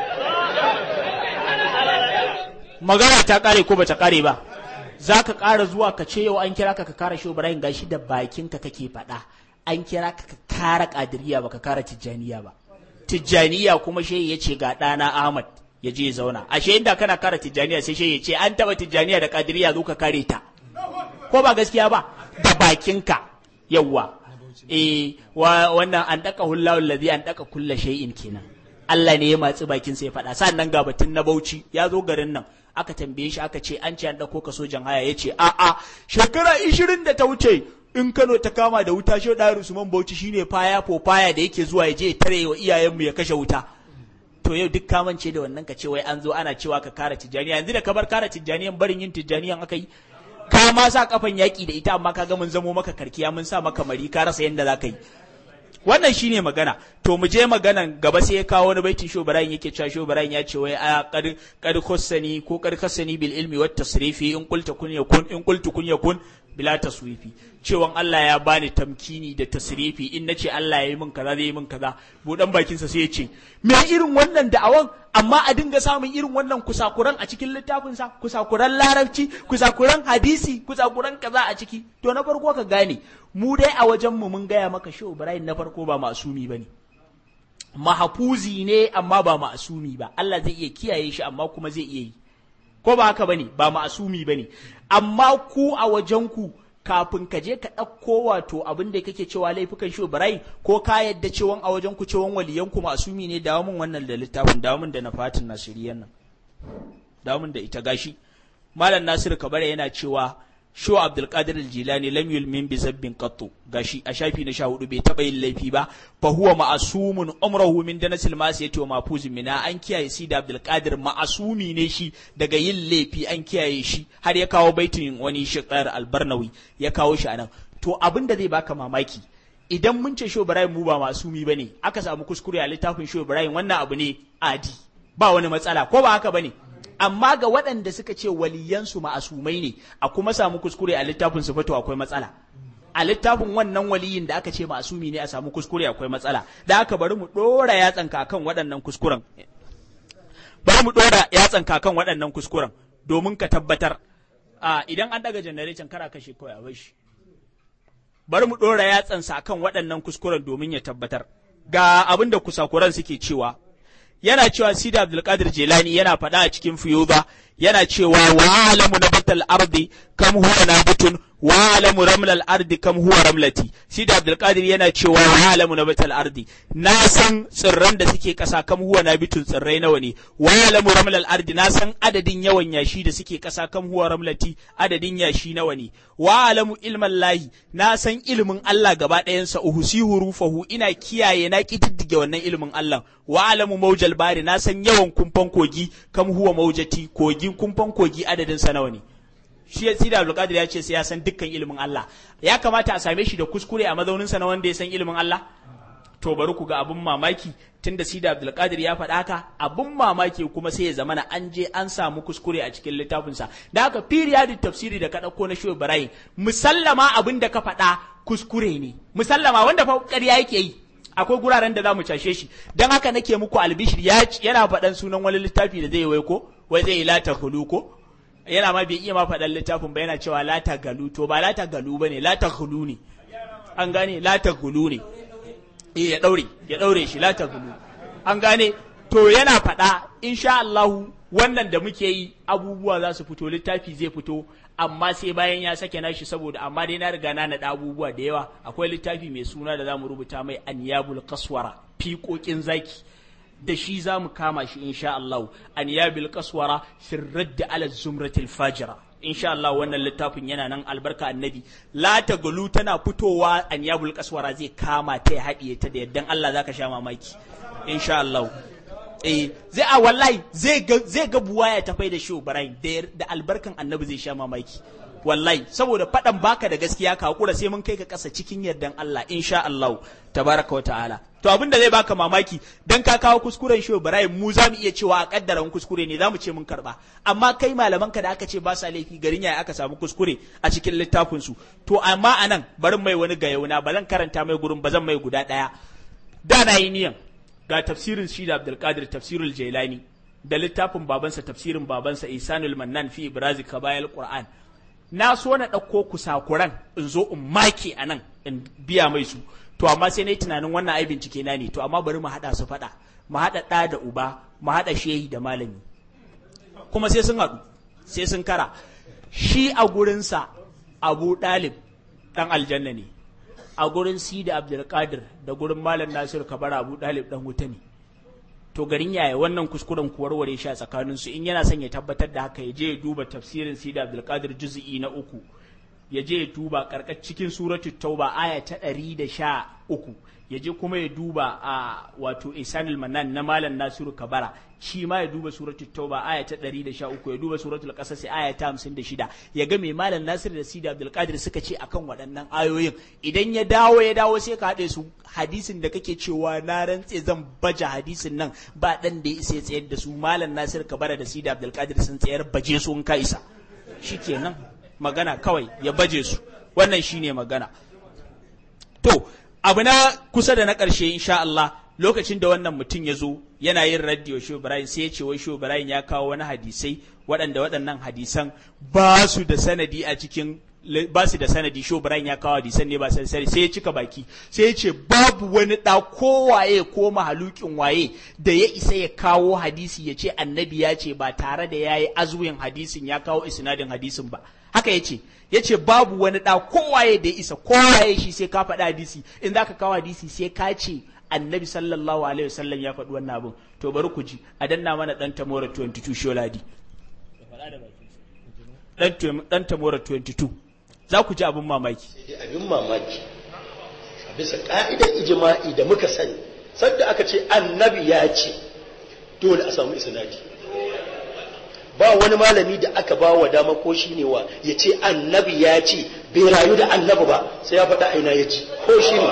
magana ta kare ko bata kare ba za ka ƙara zuwa ka ce yau an kira ka ka kara shi Ibrahim gashi da bakinka kake faɗa an kira ka ka kara kadiriya ba ka kara tijjaniya ba tijjaniya kuma shehi ya ce ga ɗana Ahmad ya je zauna ashe inda kana kara tijjaniya sai shehi ya ce an taɓa tijjaniya da kadiriya zo ka kare ta ko ba gaskiya ba da bakinka yawwa eh wannan an daka hullahu allazi an daka kulla shay'in kenan Allah ne ya matsi bakin sai ya faɗa sannan ga batun na Bauchi ya zo garin nan aka tambaye shi aka ce an ce an ɗauko ka sojan haya ya ce a'a shekara ishirin da ta wuce in Kano ta kama da wuta shi da Usman Bauchi shine faya po faya da yake zuwa ya je ya tare wa iyayenmu ya kashe wuta to yau duk kamance da wannan ka ce wai an zo ana cewa ka kara tijjaniya yanzu da ka bar kara tijjaniyan barin yin tijjaniyan aka yi ka ma sa kafan yaki da ita amma ka ga mun zamo maka karkiya mun sa maka mari ka rasa yanda za ka yi wannan shine magana to mu je maganan gaba sai ya kawo wani baitin sho barayin yake cewa sho barayin ya ce wai a kad kad khassani ko kad khassani bil ilmi wat tasrifi in qulta kun yakun in qultu kun yakun bila taswifi cewan Allah ya bani tamkini da tasrifi in nace Allah ya yi min kaza zai yi min kaza budan bakin sa sai ya ce me irin wannan da'awan amma a dinga samun irin wannan kusakuran a cikin littafin sa kusakuran larabci kusakuran hadisi kusakuran kaza a ciki to na farko ka gane mu dai a wajen mu mun gaya maka shi Ibrahim na farko ba masumi bane mahafuzi ne amma ba ma'asumi ba Allah zai iya kiyaye shi amma kuma zai iya yi ko ba haka bane ba ma'asumi bane amma ku a wajen ku kafin ka je ka ɗauko wato abin da kake cewa laifukan shi Ibrahim ko ka yadda cewan a wajen ku cewan waliyan ku ma'asumi ne dawo min wannan da littafin dawo min da na fatin nasiriyan nan dawo min da ita gashi malam Nasiru Kabara yana cewa Sho Abdulkadir Jilani lam yulmin bi zabbin qattu gashi a shafi na 14 bai taba yin laifi ba fa huwa ma'asumun umruhu min danasil masiyati wa mafuzin mina an kiyaye si da Abdulkadir ma'asumi ne shi daga yin laifi an kiyaye shi har ya kawo baitin wani shiqar albarnawi ya kawo shi anan to abin da zai baka mamaki idan mun ce Sho Ibrahim mu ba masumi bane aka samu kuskure a littafin Sho Ibrahim wannan abu ne adi ba wani matsala ko ba haka bane amma ga waɗanda suka ce waliyansu ma'asumai ne a kuma samu kuskure a littafin su fito akwai matsala a littafin wannan waliyin da aka ce ma'asumi ne a samu kuskure akwai matsala da aka bari mu ɗora yatsan kakan waɗannan kuskuren bari mu ɗora yatsan kakan waɗannan kuskuren domin ka tabbatar a idan an daga janarecin kara kashe kawai a bashi bari mu ɗora yatsan sa kan waɗannan kuskuren domin ya tabbatar ga abin da kusakuran suke cewa yana cewa Sidi Abdulkadir Jelani yana faɗa a cikin Fiyuba yana cewa wa alamu nabatal ardi kam huwa nabutun wa alamu ramlal ardi kam huwa ramlati Sidi Abdulkadir yana cewa wa alamu nabatal ardi na san tsirran da suke ƙasa kam huwa nabitun tsirrai nawa ne wa alamu ramlal ardi na san adadin yawan yashi da suke ƙasa kam huwa ramlati adadin yashi nawa ne wa alamu ilman lahi na san ilimin Allah gaba ɗayansa uhusihu rufahu ina kiyaye na kididdige wannan ilimin Allah wa alamu maujal bari na san yawan kumfan kogi kam huwa maujati kogi kumfan kogi adadin sa nawa ne shi ya sida Abdulkadir ya ce sai ya san dukkan ilimin Allah ya kamata a same shi da kuskure a mazaunin sa na wanda ya san ilimin Allah to bari ku ga abun mamaki tunda Sida Abdulkadir ya faɗa haka abun mamaki kuma sai ya zama na an je an samu kuskure a cikin littafinsa da haka periodic tafsiri da ka ɗauko na Shehu Ibrahim musallama abin da ka faɗa kuskure ne musallama wanda fa ƙarya yake yi akwai guraren da za mu cashe shi don haka nake muku albishir yana faɗan sunan wani littafi da zai wai ko wai zai yi lata hulu ko yana ma bai iya ma faɗan littafin ba yana cewa lata galu to ba lata galu ba ne lata hulu ne an gane lata hulu ne eh ya ɗaure ya ɗaure shi lata hulu an gane to yana faɗa insha Allahu wannan da muke yi abubuwa za su fito littafi zai fito amma sai bayan ya sake nashi saboda amma dai na riga na naɗa abubuwa da yawa akwai littafi mai suna da zamu rubuta mai anyabul kaswara fiƙoƙin zaki da shi za mu kama shi insha Allah anyabil kaswara firradd ala zumratil fajira insha Allah wannan littafin yana nan albarka annabi la ta galu tana fitowa anyabul kaswara zai kama ta ya haɗiye ta da yaddan Allah zaka sha mamaki insha Allah eh zai a wallahi zai ga zai ga buwaya ta faida shi Ibrahim da albarkan annabi zai sha mamaki wallahi saboda faɗan baka da gaskiya ka hakura sai mun kai ka ƙasa cikin yardan Allah insha Allah tabaraka wa ta'ala to abin da zai baka mamaki dan ka kawo kuskuren shi Ibrahim mu za mu iya cewa a kaddaran kuskure ne za mu ce mun karba amma kai malaman ka da aka ce ba sa laifi garin yaya aka samu kuskure a cikin littafin su to amma anan barin mai wani gayauna ba zan karanta mai gurin ba zan mai guda daya da na yi niyan ga tafsirin shi da Abdulkadir tafsirul Jailani da littafin babansa tafsirin babansa Isanul Mannan fi Ibrazi Kabayal Qur'an na so na ɗauko kusakuran in zo in make a nan in biya mai su to amma sai na yi tunanin wannan ai bincike na ne to amma bari mu haɗa su faɗa mu haɗa ɗa da uba mu haɗa shehi da malami kuma sai sun haɗu sai sun kara shi a gurinsa abu ɗalib ɗan aljanna ne a gurin si da abdulkadir da gurin malam nasiru kabara abu ɗalib ɗan wuta ne to garin yaya wannan kuskuren ku warware shi a tsakanin su in yana son ya tabbatar da haka ya je ya duba tafsirin Sida Abdulkadir juz'i na uku ya je ya duba karkar cikin suratul tauba aya ta ɗari da sha uku ya je kuma ya duba a wato Isanul Manan na Malam Nasiru Kabara shi ma ya duba suratul tauba aya ta ɗari da sha uku ya duba suratul qasas aya ta hamsin da shida ya ga mai Malam Nasiru da Sida Abdulkadir suka ce akan waɗannan ayoyin idan ya dawo ya dawo sai ka haɗe su hadisin da kake cewa na rantse zan baje hadisin nan ba dan da ya isa ya tsayar da su malam nasir kabara da sida abdulkadir sun tsayar baje su in ka isa shikenan magana kawai ya baje su wannan shine magana to abu na kusa da na ƙarshe insha Allah lokacin da wannan mutum ya zo yana yin radio show Ibrahim sai ya ce wai show Ibrahim ya kawo wani hadisai waɗanda waɗannan hadisan ba su da sanadi a cikin ba su da sanadi sho Brian ya kawo hadisan ne ba sai sai ya cika baki sai ya ce babu wani da kowaye ko mahalukin waye da ya isa ya kawo hadisi ya ce annabi ya ce ba tare da ya yi azuwin hadisin ya kawo isnadin hadisin ba haka ya ce ya ce babu wani da kowaye da ya isa kowaye shi sai ka faɗa hadisi in za ka kawo hadisi sai ka ce annabi sallallahu alaihi wasallam ya faɗi wannan abin to bari ku ji a danna mana ɗan tamora 22 sholadi ɗan tamora 22 za ku ji abin mamaki. abin mamaki a bisa ƙa'idar ijima'i da muka sani sadda aka ce annabi ya ce dole a samu isnadi ba wani malami da aka ba wa dama ko shi ne wa ya ce annabi ya ce bai rayu da annabi ba sai ya faɗa aina ya ci ko shi ne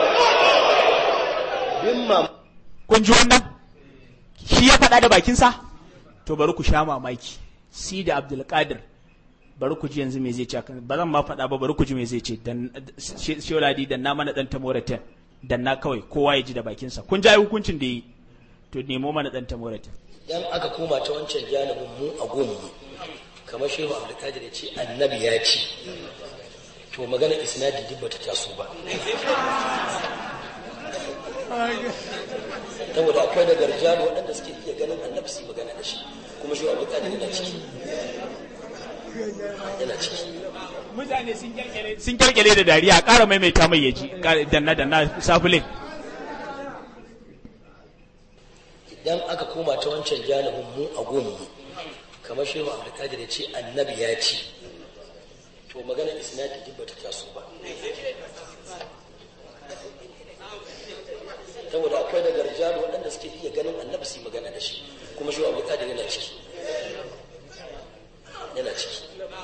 bin mamaki kun ji wannan shi ya faɗa da bakinsa to bari ku sha mamaki si da abdulkadir bari ku ji yanzu me zai ce ba zan ma faɗa ba bari ku ji me zai ce dan shioladi dan na mana dan tamoraten dan na kawai kowa ya ji da bakinsa kun ji hukuncin da yi to nemo mana dan tamoraten yan aka koma ta wancan janibin mu a gunmu kamar shehu abdulkadir ya ce annabi ya ce to magana isnadi duk bata taso ba saboda akwai da garjalo waɗanda suke iya ganin annabi su magana da shi kuma shehu abdulkadir yana ciki yana ciki mutane sun kyalkyale da dariya ƙara maimaita mai yaji danna danna safulin idan aka koma ta wancan janibin mu a gunmu kamar shehu abdulkadir ya ce annabi ya ce to magana isnadi duk bata taso ba saboda akwai da garjalo waɗanda suke iya ganin annabi su magana da shi kuma shehu abdulkadir yana ciki yana ciki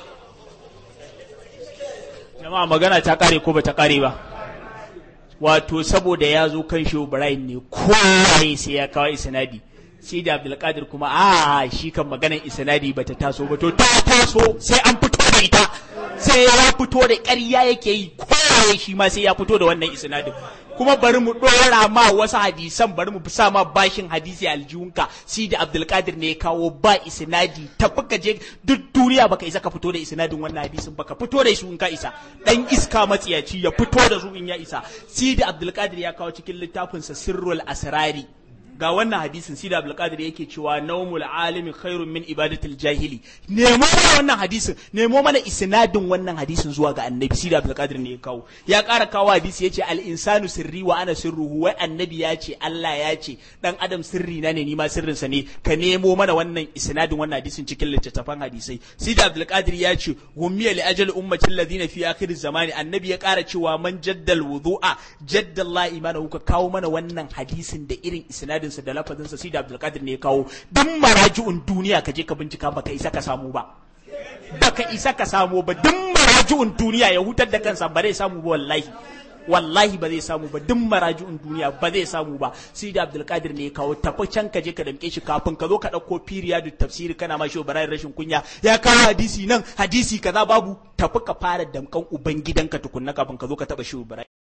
jama'a magana ta kare ko bata kare ba wato saboda ya zo kan shehu ibrahim ne kowaye sai ya kawo isnadi sai da abdulkadir kuma a shi kan maganar isnadi bata taso ba to ta taso sai an fito da ita sai ya fito da ƙarya yake yi kowaye shi ma sai ya fito da wannan isnadin kuma bari mu ɗora ma wasu hadisan bari mu sa ma bashin hadisi aljihunka si da abdulkadir ne ya kawo ba isnadi tafi ka je duk duniya baka isa ka fito da isnadin wannan hadisin baka fito da su in ka isa dan iska matsiyaci ya fito da su in ya isa si da abdulkadir ya kawo cikin littafinsa sirrul asrari ga wannan hadisin sida abdulkadir yake cewa naumul alimi khairun min ibadatil jahili nemo mana wannan hadisin nemo mana isnadin wannan hadisin zuwa ga annabi sida abdulkadir ne ya kawo ya ƙara kawo hadisi yace al insanu sirri wa ana sirruhu wai annabi ya ce Allah ya ce dan adam sirri na ne ni ma sirrin sa ne ka nemo mana wannan isnadin wannan hadisin cikin littattafan hadisai sida abdulkadir ya ce hummiya li ajal ummati alladhina fi akhir zamani annabi ya ƙara cewa man jaddal wudu'a jaddalla imanahu ka kawo mana wannan hadisin da irin isnadin sa da lafazin sa sida abdulkadir ne ya kawo duk maraji'un duniya ka je ka bincika baka isa ka samu ba baka isa ka samu ba duk maraji'un duniya ya hutar da kansa ba zai samu ba wallahi wallahi ba zai samu ba duk maraji'un duniya ba zai samu ba sai da abdulkadir ne ya kawo tafi can ka je ka damke shi kafin ka zo ka ɗauko firiya da tafsiri kana ma shi barayin rashin kunya ya kawo hadisi nan hadisi kaza babu tafi ka fara damkan ubangidanka tukunna kafin ka zo ka taɓa shi